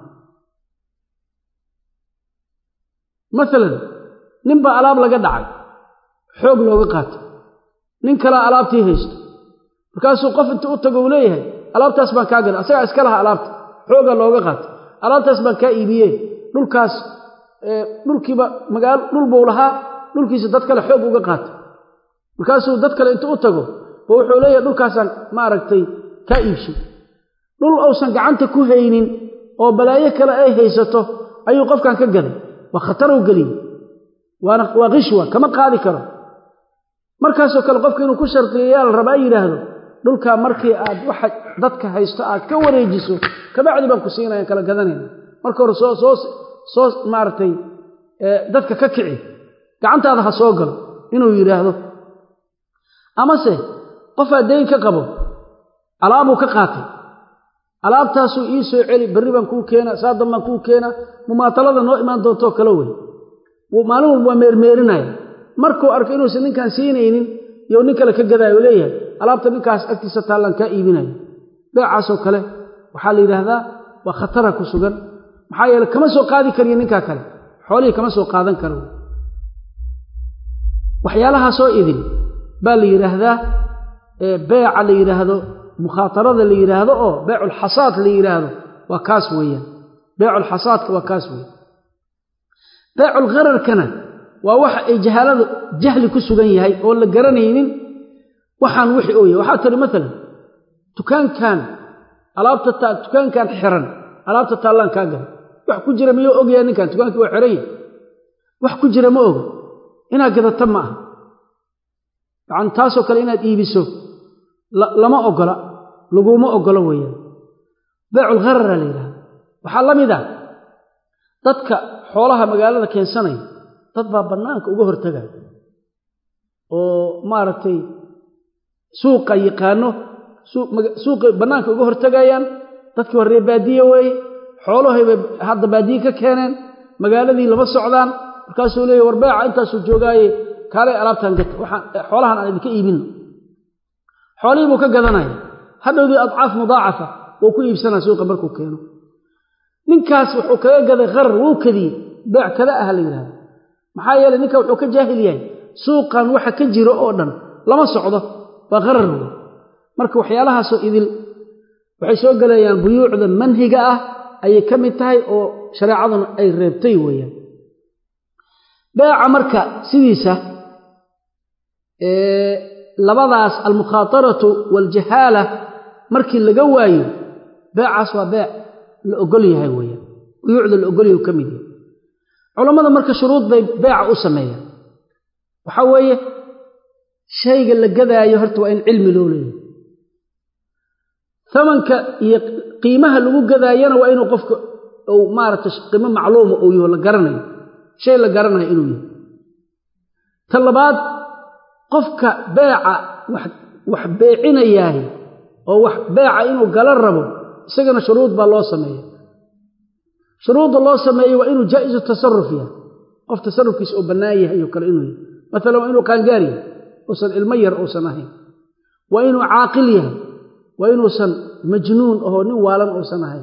maalan nin baa alaab laga dhacay xoog looga qaatay nin kalea alaabtii haysto markaasuu qof inta u tago uu leeyahay alaabtaas baan kaa gaday asagaa iska laha alaabta xoogaa looga qaatay alaabtaas baan kaa iibiyee dhulkaas dhulkiiba magaalo dhul buu lahaa dhulkiisa dad kale xoog uga qaatay markaasuu dad kale inta u tago ba wuxuu leeyahay dhulkaasaan maaragtay kaa iibshay dhul uusan gacanta ku haynin oo balaayo kale ay haysato ayuu qofkan ka gaday waa khatarow geliyey waana waa qishwa kama qaadi karo markaasoo kale qofka inuu ku shardiyayaa la rabaa yidhaahdo dhulkaa markii aad waxa dadka haysto aad ka wareejiso kabacdi baan ku siinayaan kala gadanayna marka hore soo soo soo maaragtay dadka ka kici gacantaada ha soo galo inuu yidhaahdo amase qofaa dayn ka qabo alaabuu ka qaatay alaabtaasuu ii soo celi berri baan kuu keena saadan baan kuu keena mumaatalada noo imaan doontoo kale wey maalin walba waa meermeerinaya markuu arko inuusan ninkaan siinaynin iyo nin kale ka gadaayo leeyahay alaabta ninkaas agtiisa taallaan kaa iibinayo beecaasoo kale waxaa la yidhaahdaa waa khatara ku sugan maxaa yeele kama soo qaadi kariyo ninkaa kale xoolihii kama soo qaadan karo waxyaalahaasoo idin baa la yidhaahdaa beeca la yidhaahdo mukhaatarada la yidhaahdo oo beeculxasaad la yidhaahdo waa kaas weeyaan beeculxasaadka waa kaas weeyaan beeculghararkana waa waxa ay jahaaladu jahli ku sugan yahay oo la garanaynin waxaan wixii oo yahay waxaa tiri maalan dukaankan alaabta dukaankan xiran alaabta taallaan kaa gala wax ku jira miyuu ogyahay ninkan dukaankii waa xiran yahay wax ku jira ma oga inaad gadata ma aha yacani taasoo kale inaad iibiso lama ogola laguma ogolo weeyaan beeculgharara la yidhahda waxaa la mid ah dadka xoolaha magaalada keensanaya dad baa bannaanka uga hortagaya oo maaragtay suuqa yaqaano suuqay bannaanka uga hortagayaan dadkii waa ree baadiye weeye xoolahay bay hadda baadiye ka keeneen magaaladii lama socdaan markaasuu leeyahy war beeca intaasuu joogaaye kaalay alaabtaan gata waxaan xoolahan aan idinka iibinno xoolihii buu ka gadanaya hadhowdii adcaaf mudaacafa wuu ku iibsanaa suuqa markuu keeno ninkaas wuxuu kaga gaday qarar wuu kadiyey beec kada ah la yidhahda maxaa yeeley ninka wuxuu ka jaahil yahay suuqan waxa ka jiro oo dhan lama socdo waa qarar wey marka waxyaalahaasoo idil waxay soo gelayaan buyuucda manhiga ah ayay ka mid tahay oo shareecaduna ay reebtay weeyaan beeca marka sidiisa labadaas almukhaataratu waaljahaala markii laga waayo beecaas waa beec la ogol yahay weeyaan buyuucda la ogol yahay ka mid yahay culammada marka shuruud bay beeca u sameeyaan waxaa weeye shayga la gadaayo horta waa in cilmi loo leeyahay tamanka iyo qiimaha lagu gadaayana waa inuu qofka uu maaragtay qiimo macluuma uu yaho la garanayo shay la garanayo inuu yahay ta labaad qofka beeca wax beecinayaahi oo wax beeca inuu gala rabo isagana shuruud baa loo sameeya shuruudda loo sameeyo waa inuu jaa'izu tasaruf yahay qof tasarufkiisa oo bannaan yahay oo kale inuu yahay maalan waa inuu qaangaar yahay uusan ilmo yar uusan ahayn waa inuu caaqil yahay waa inuusan majnuun ahoo nin waalan uusan ahayn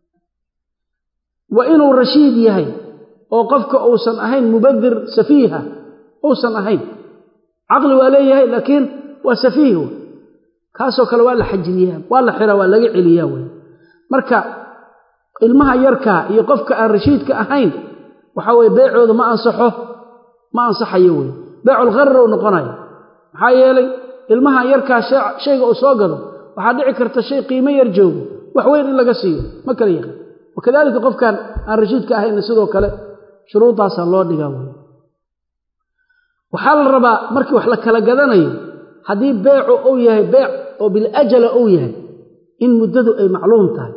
waa inuu rashiid yahay oo qofka uusan ahayn mubadir safiiha uusan ahayn caqli waa leeyahay laakiin waa safiih kaasoo kale waa la xajiriyaa waa la xiraa waa laga celiyaa wey marka ilmaha yarkaa iyo qofka aan rashiidka ahayn waxaa weye beecooda ma ansaxo ma ansaxayo wey beeculgharar u noqonayo maxaa yeelay ilmaha yarkaa shayga uu soo gado waxaa dhici karta shay qiimo yar joogo wax weyn in laga siiyo ma kala yaqaan wakadalika qofkan aan rashiidka ahayna sidoo kale shuruudaasaa loo dhigaa wey waxaa la rabaa markii wax la kala gadanayo haddii beecu uu yahay beec oo biljala uu yahay in muddadu ay macluum tahay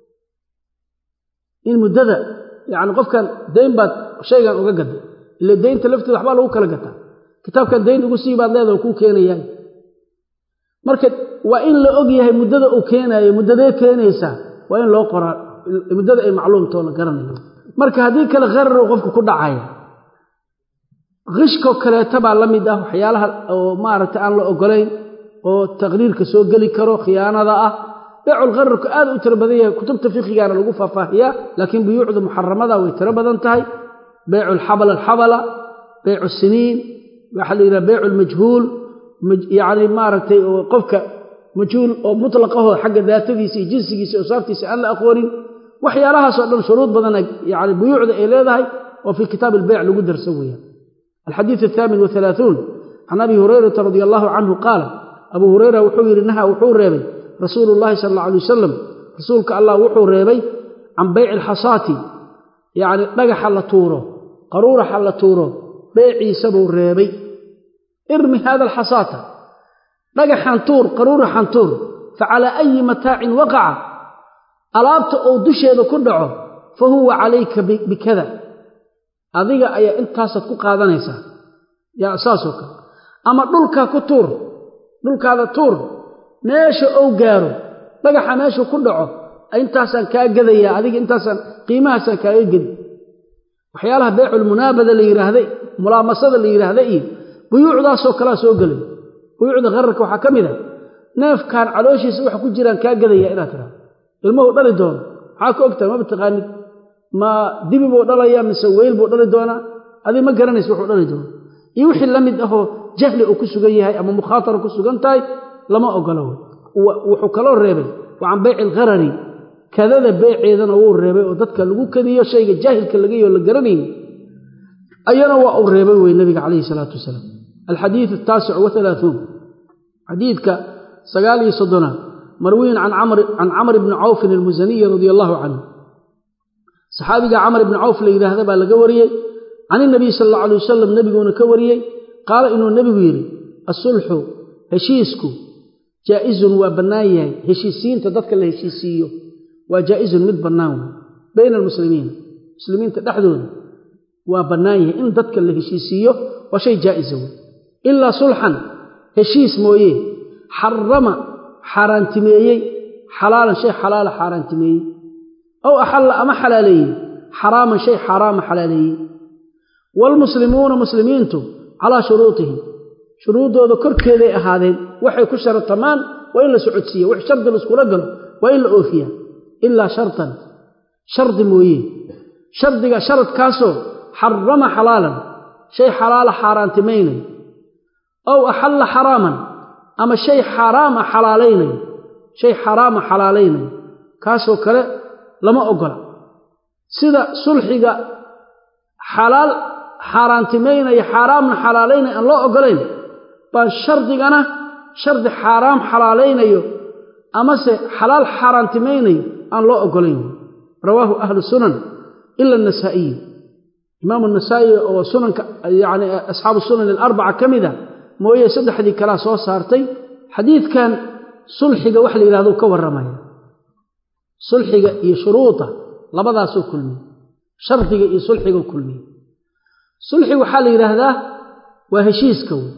in muddada yacni qofkan dayn baad shaygan uga gada ile daynta lafteeda waxbaa lagu kala gataa kitaabkan dayn ugu sii baad leedaha kuu keenayaa marka waa in la og yahay muddada uu keenaayo muddadee keenaysaa waa in loo qoraa muddada ay macluumtoo la garanayo marka haddii kale khararuu qofka ku dhacaya qishkoo kaleeta baa la mid ah waxyaalaha oo maaragtay aan la ogolayn oo taqriirka soo geli karo khiyaanada ah beeculkhararku aad u tiro badan yahay kutubta fiqigaana lagu faahfaahiyaa laakiin buyuucda muxaramada way tiro badan tahay beycu alxabala alxabala beycu siniin waxaa la yidhaha beycu lmajhuul yacni maaragtay oo qofka majhuul oo mutlaqahoo xagga daatadiisa iyo jinsigiisa iyo saaftiisa aan la aqoonin waxyaalahaasoo dhan shuruud badana yani buyuucda ay leedahay oo fii kitaab albeyc lagu darso weeyaan alxadiid athaamin wahalaaثuun can abi hurayrata radia allahu canhu qaala abuu hureyra wuxuu yidhi naha wuxuu reebay rasuulu llahi sala alla alay wasalam rasuulka allah wuxuu reebay can beyci alxasaati yacni dhagaxa la tuuro qaruuraxa la tuuro beeciisa buu reebay irmi hada alxasaata dhagaxan tuur qaruuraxan tuur fa calaa ayi mataacin waqaca alaabta uu dusheeda ku dhaco fa huwa calayka bikada adiga ayaa intaasaad ku qaadanaysaa yaa saasoo kale ama dhulkaa ku tuur dhulkaada tuur meesha ou gaaro dhagaxa meeshuu ku dhaco intaasaan kaa gadayaa adiga intaasaan qiimahaasaan kaaga gedi waxyaalaha beeculmunaabada la yidhaahda mulaamasada la yidhaahda iyo buyuucdaasoo kalea soo gelay buyuucda khararka waxaa ka mid a neefkaan calooshiisa waxa ku jiraan kaa gadaya inaad tiraa ilmuhu dhali doono maxaa ka ogtahay maba taqaanid ma dibi buu dhalayaa mise weyl buu dhali doonaa adi ma garanaysa wuxuu dhali doona iyo wixii la mid ahoo jahli uu ku sugan yahay ama mukhaatara ku sugan tahay lama ogolo wuxuu kaloo reebay wa can beyci alkharari kadada beeceedana wuu reebay oo dadka lagu kadiyo shayga jaahilka lagayo la garanayni ayana waa uu reebay wey nabiga calayhi salaatu wasalaam alxadiid ataasic waalaauun xadiidka sagaal iyo soddonaad marwiyin can camr bni cawfin almusaniyi radia allahu canhu saxaabiga camr ibni cawf la yidhaahda baa laga wariyey can inabiy sal alla alay wasalam nebiguuna ka wariyey qaala inuu nebigu yidhi asulxu heshiisku jaa'izun waa bannaan yahay heshiisiinta dadka la heshiisiiyo waa jaa'izun mid bannaan wey bayna almuslimiina muslimiinta dhexdooda waa bannaan yahay in dadka la heshiisiiyo waa shay jaa'isa wey ilaa sulxan heshiis mooye xarama xaaraantimeeyey xalaalan shay xalaala xaaraantimeeyey ow axalla ama xalaaleeyey xaraaman shay xaaraama xalaaleeyey waalmuslimuuna muslimiintu calaa shuruutihim shuruuddooda korkeeday ahaadeen waxay ku shartamaan waa in la socodsiiya wax shardi laiskula galo waa in la oofiyaa ilaa shartan shardi mooye shardiga sharadkaasoo xarama xalaalan shay xalaala xaaraantimaynayo ow axalla xaraaman ama shay xaaraama xalaalaynayo shay xaraama xalaalaynayo kaasoo kale lama ogola sida sulxiga xalaal xaaraantimaynaya xaaraamna xalaalaynaya aan loo ogolayn baan shardigana shardi xaaraam xalaalaynayo amase xalaal xaaraantimaynayo aan loo ogolayn rawaahu ahlu sunan ila anasaa'iyi imaamu nasaa'i oo sunanka yani asxaabu sunan alarbaca ka mid a mooye saddexdii kalea soo saartay xadiidkan sulxiga wax la yidhahdo ka warramaya sulxiga iyo shuruuda labadaasoo kulmiye shardiga iyo sulxiga kulmiye sulxi waxaa la yidhaahdaa waa heshiiska wey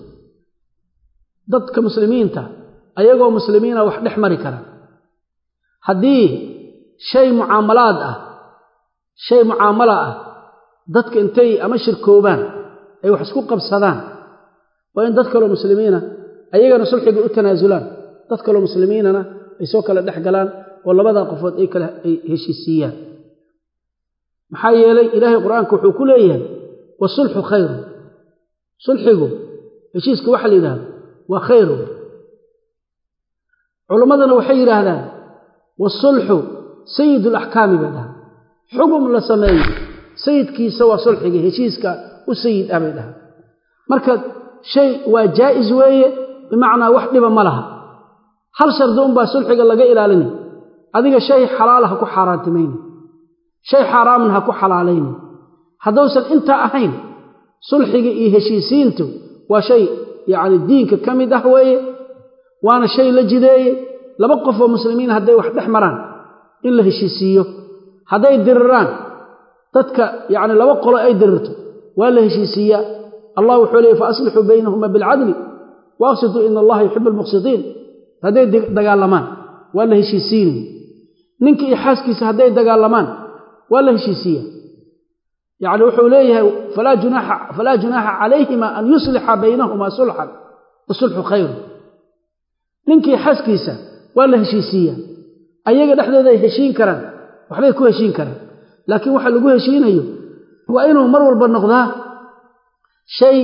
dadka muslimiinta ayagoo muslimiina wax dhex mari kara haddii shay mucaamalaad ah shay mucaamala ah dadka intay ama shirkoobaan ay wax isku qabsadaan waa in dad kaloo muslimiina ayagana sulxiga u tanaasulaan dad kaloo muslimiinana ay soo kala dhex galaan oo labadaa qofood ay kale ay heshiisiiyaan maxaa yeelay ilaahay qur-aanka wuxuu ku leeyahay wasulxu khayru sulxigu heshiiska waxa la yidhahdo waa khayru culimmadana waxay yidhaahdaan waasulxu sayid alaxkaami bay dhahaan xugum la sameeyo sayidkiisa waa sulxiga heshiiska u sayid ah bay dhahaan marka shay waa jaa'is weeye bimacnaa wax dhiba ma laha hal shardi unbaa sulxiga laga ilaalinay adiga shay xalaala ha ku xaaraantimayni shay xaaraaman ha ku xalaalayni hadduusan intaa ahayn sulxiga iyo heshiisiintu waa shay yacni diinka ka mid ah weeye waana shay la jideeye laba qof oo muslimiin hadday wax dhex maraan in la heshiisiiyo hadday diriraan dadka yacni laba qolo ay dirirto waa la heshiisiiyaa allah wuxuu leeyay fa aslixuu baynahuma bilcadli wa aqsituu ina allaha yuxibu almuqsitiin hadday dagaalamaan waa la heshiisiinaya ninka iyo xaaskiisa hadday dagaalamaan waa la heshiisiiya yacni wuxuu leeyahay falaa junaaxa falaa junaaxa calayhima an yuslixa baynahumaa sulxan wasulxu khayru ninkii xaaskiisa waa la heshiisiiyaa ayaga dhexdooda ay heshiin karaan waxbay ku heshiin karaan laakiin waxa lagu heshiinayo waa inuu mar walba noqdaa shay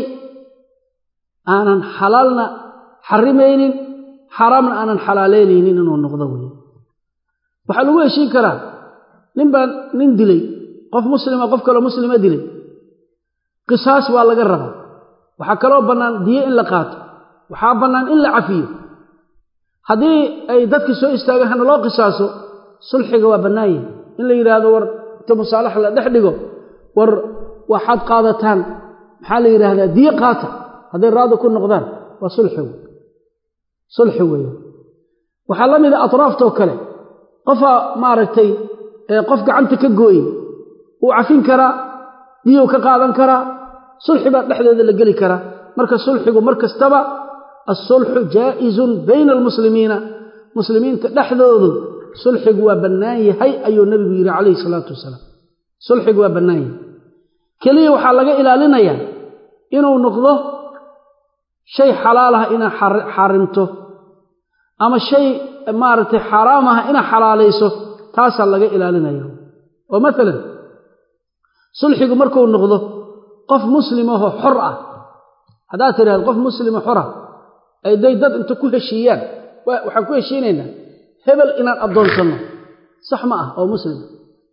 aanan xalaalna xarimaynin xaaraamna aanan xalaaleynaynin inuu noqdo wey waxaa lagu heshiin karaa nin baa nin dilay qof muslima qof kaloo muslima dilay qisaas waa laga rabaa waxaa kaloo bannaan diyo in la qaato waxaa bannaan in la cafiyo haddii ay dadkii soo istaagaan hana loo qisaaso sulxiga waa bannaan yahay in la yidhaahdo war inta musaalaxa la dhex dhigo war waxaad qaadataan maxaa la yidhaahdaa diyo qaata hadday raadi ku noqdaan waa sulxi wey sulxi weeye waxaa la mida atraaftoo kale qofaa maaragtay qof gacanta ka gooye wuu cafin karaa diyou ka qaadan karaa sulxi baa dhexdeeda la geli karaa marka sulxigu mar kastaba alsulxu jaa'izun bayna almuslimiina muslimiinta dhexdoodu sulxigu waa bannaan yahay ayuu nebigu yidhi calayhi salaatu wasalaam sulxigu waa bannaan yahay keliya waxaa laga ilaalinayaa inuu noqdo shay xalaal ah inaad xarimto ama shay maaragtay xaaraam ah inaad xalaalayso taasaa laga ilaalinaya oo maalan sulxigu markuu noqdo qof muslimahoo xor ah haddaad tidhahdo qof muslimo xora ay day dad inta ku heshiiyaan waxaan ku heshiinaynaa hebel inaan addoonsanno sax ma ah oo muslima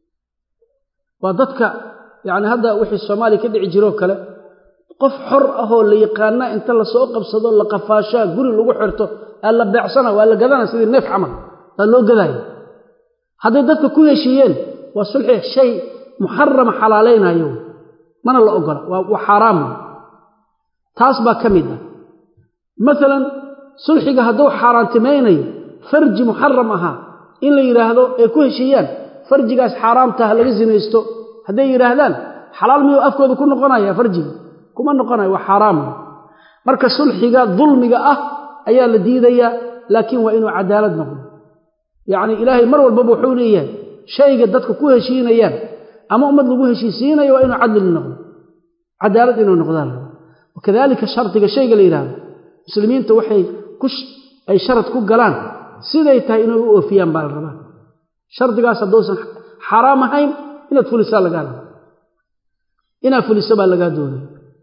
waa dadka yacni hadda wixii soomaaliya ka dhici jiroo kale qof xor ahoo la yaqaanaa inta lasoo qabsado la qafaashaa guri lagu xirto aa la beecsana waa la gadana sidii neef camal waa loo gadaaya hadday dadka ku heshiiyeen waa sulxi shay muxarama xalaalaynayo mana la ogola waa xaaraam taas baa ka mid ah maalan sulxiga hadduu xaaraantimaynayo farji muxaram ahaa in la yidhaahdo ay ku heshiiyaan farjigaas xaaraamtaha laga sinaysto hadday yidhaahdaan xalaal miyuu afkooda ku noqonaya farjiga kuma noqonayo waa xaaraam marka sulxiga dulmiga ah ayaa la diidayaa laakiin waa inuu cadaalad noqdo yacni ilaahay mar walbaba wuxuu leeyahay shayga dadka ku heshiinayaan ama ummad lagu heshiisiinayo waa inuu cadli noqdo cadaalad inuu noqdaan wakadalika shardiga shayga la yidhahdo muslimiinta waxay ay sharad ku galaan siday tahay inay u oofiyaan baa la rabaa shardigaas hadduusan xaaraam ahayn inaad fulisaa lagaa raba inaad fuliso baa lagaa doonaya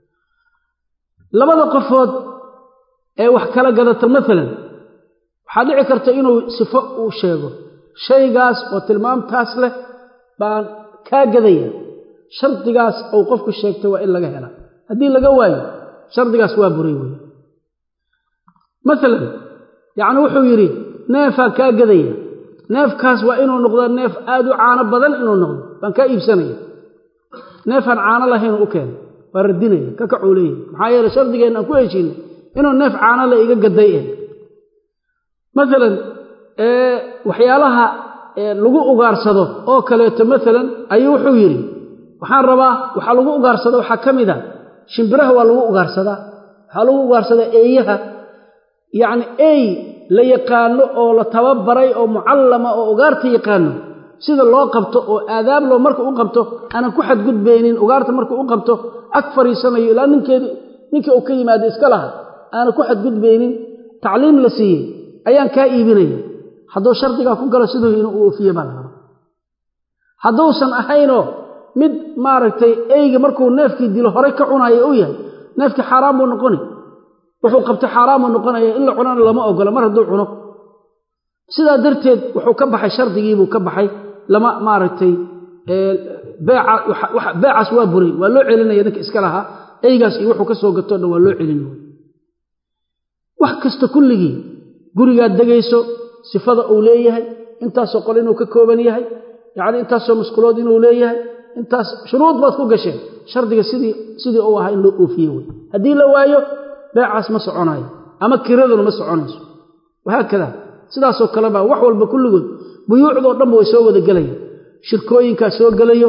labada qofood ee wax kala gadata maalan waxaa dhici karta inuu sifo uu sheego shaygaas oo tilmaamtaas leh baan kaa gadaya shardigaas uu qofku sheegtay waa in laga hela haddii laga waayo shardigaas waa buray wey maalan yacni wuxuu yidhi neefaa kaa gadaya neefkaas waa inuu noqdo neef aad u caano badan inuu noqdo baan kaa iibsanaya neefaan caano lahaynuu u keena waa radinaya ka kacuu leeyahy maxaa yeele shardigeenna aan ku heshiinay inuu neef caano le iga gaday eh maalan waxyaalaha lagu ugaarsado oo kaleeto maalan ayuu wuxuu yidhi waxaan rabaa waxaa lagu ugaarsado waxaa ka mid a shimbiraha waa lagu ugaarsadaa waxaa lagu ugaarsadaa eeyaha yacni ey la yaqaano oo la tababaray oo mucallama oo ugaarta yaqaano sida loo qabto oo aadaab loo marka u qabto aanan ku xadgudbaynin ugaarta marka u qabto ag fariisanayo ilaa ninkeedi ninkii uu ka yimaado iska laha aanan ku xadgudbaynin tacliim la siiyey ayaan kaa iibinaya hadduu shardigaa ku galo siduu inuu u oofiye baa la raba hadduusan ahaynoo mid maaragtay eyga markuu neefkii dilo horay ka cunayo u yahay neefkii xaaraan buu noqoni wuxuu qabtay xaaraan buu noqonaya in la cunana lama ogola mar hadduu cuno sidaa darteed wuxuu ka baxay shardigiibuu ka baxay lama maaragtay beecaas waa buray waa loo celinaya ninka iska lahaa eygaas iyo wuxuu ka soo gatoo dhan waa loo celin wax kasta kulligii gurigaad degayso sifada uu leeyahay intaasoo qol inuu ka kooban yahay yacni intaasoo musqulood inuu leeyahay intaas shuruud baad ku gasheen shardiga sidii sidii uu ahaa in loo oofiye wey haddii la waayo beecaas ma soconayo ama kiraduna ma soconayso wahaakada sidaasoo kale baa wax walba kulligood buyuucdoo dhanba way soo wada gelayaan shirkooyinkaa soo gelayo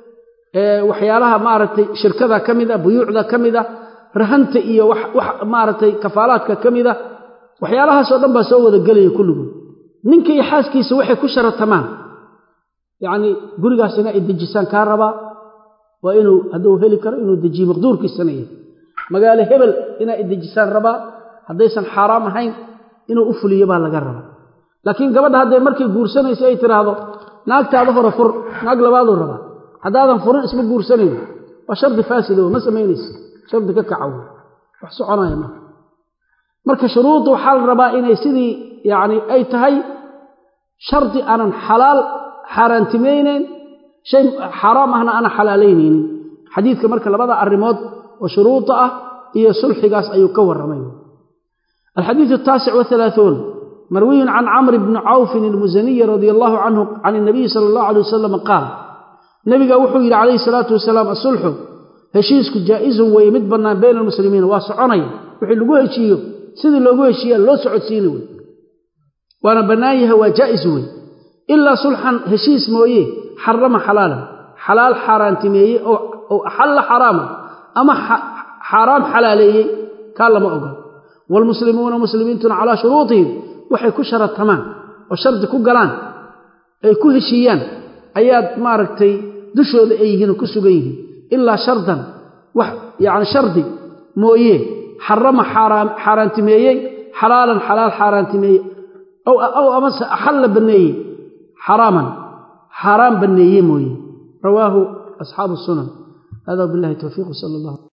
waxyaalaha maaragtay shirkada ka mid a buyuucda ka mid a rahanta iyo wax maaragtay kafaalaadka ka mid a waxyaalahaasoo dhan baa soo wada gelaya kulligood ninka iyo xaaskiisa waxay ku sharatamaan yacnii gurigaas ina ay dejisaan kaa rabaa waa inuu hadduu heli karo inuu dejiyo maqduurkiisana yahay magaalo hebel inaa idejisaan rabaa haddaysan xaaraam ahayn inuu u fuliyo baa laga rabaa laakiin gabadha hadday markay guursanayso ay tidhaahdo naagtaada hore fur naag labaaduu rabaa haddaadan furin isma guursanayno waa shardi faasida ma samaynaysa shardi ka kaca wey wax soconaya marka marka shuruudda waxaa la rabaa inay sidii yacni ay tahay shardi aanan xalaal xaaraantimaynayn shay xaaraam ahna aanan xalaalaynaynin xadiidka marka labada arrimood oo shuruuda ah iyo sulxigaas ayuu ka warramay alxadiidu ataasic wahalaaثuun marwiyun can camri bni cawfin almusaniyi radia allahu canhu can inabiyi sala allahu alay wasalam qaal nebiga wuxuu yidhi calayhi salaatu wasalaam asulxu heshiisku jaa'izun weeye mid bannaan bayna almuslimiina waa soconaya wixii lagu heshiiyo sidii loogu heshiiya loo socodsiini wey waana bannaan yahay waa jaa'is wey ilaa sulxan heshiis mooye xarama xalaalan xalaal xaaraantimeeye oo axalla xaraama ama xaaraam xalaaleeyey kaa lama oga waalmuslimuuna muslimiintuna calaa shuruutihim waxay ku sharatamaan oo shardi ku galaan ay ku heshiiyaan ayaad maaragtay dushooda ay yihiin oo ku sugan yihiin ilaa shardan wax yacni shardi mooye xarama xaaraantimeeyey xalaalan xalaal xaaraantimeeye ow amase axalla banneeyey xaraaman xaaraan banneeye mooye rawaahu asxaabu sunan hada billahi towfiiq sala allah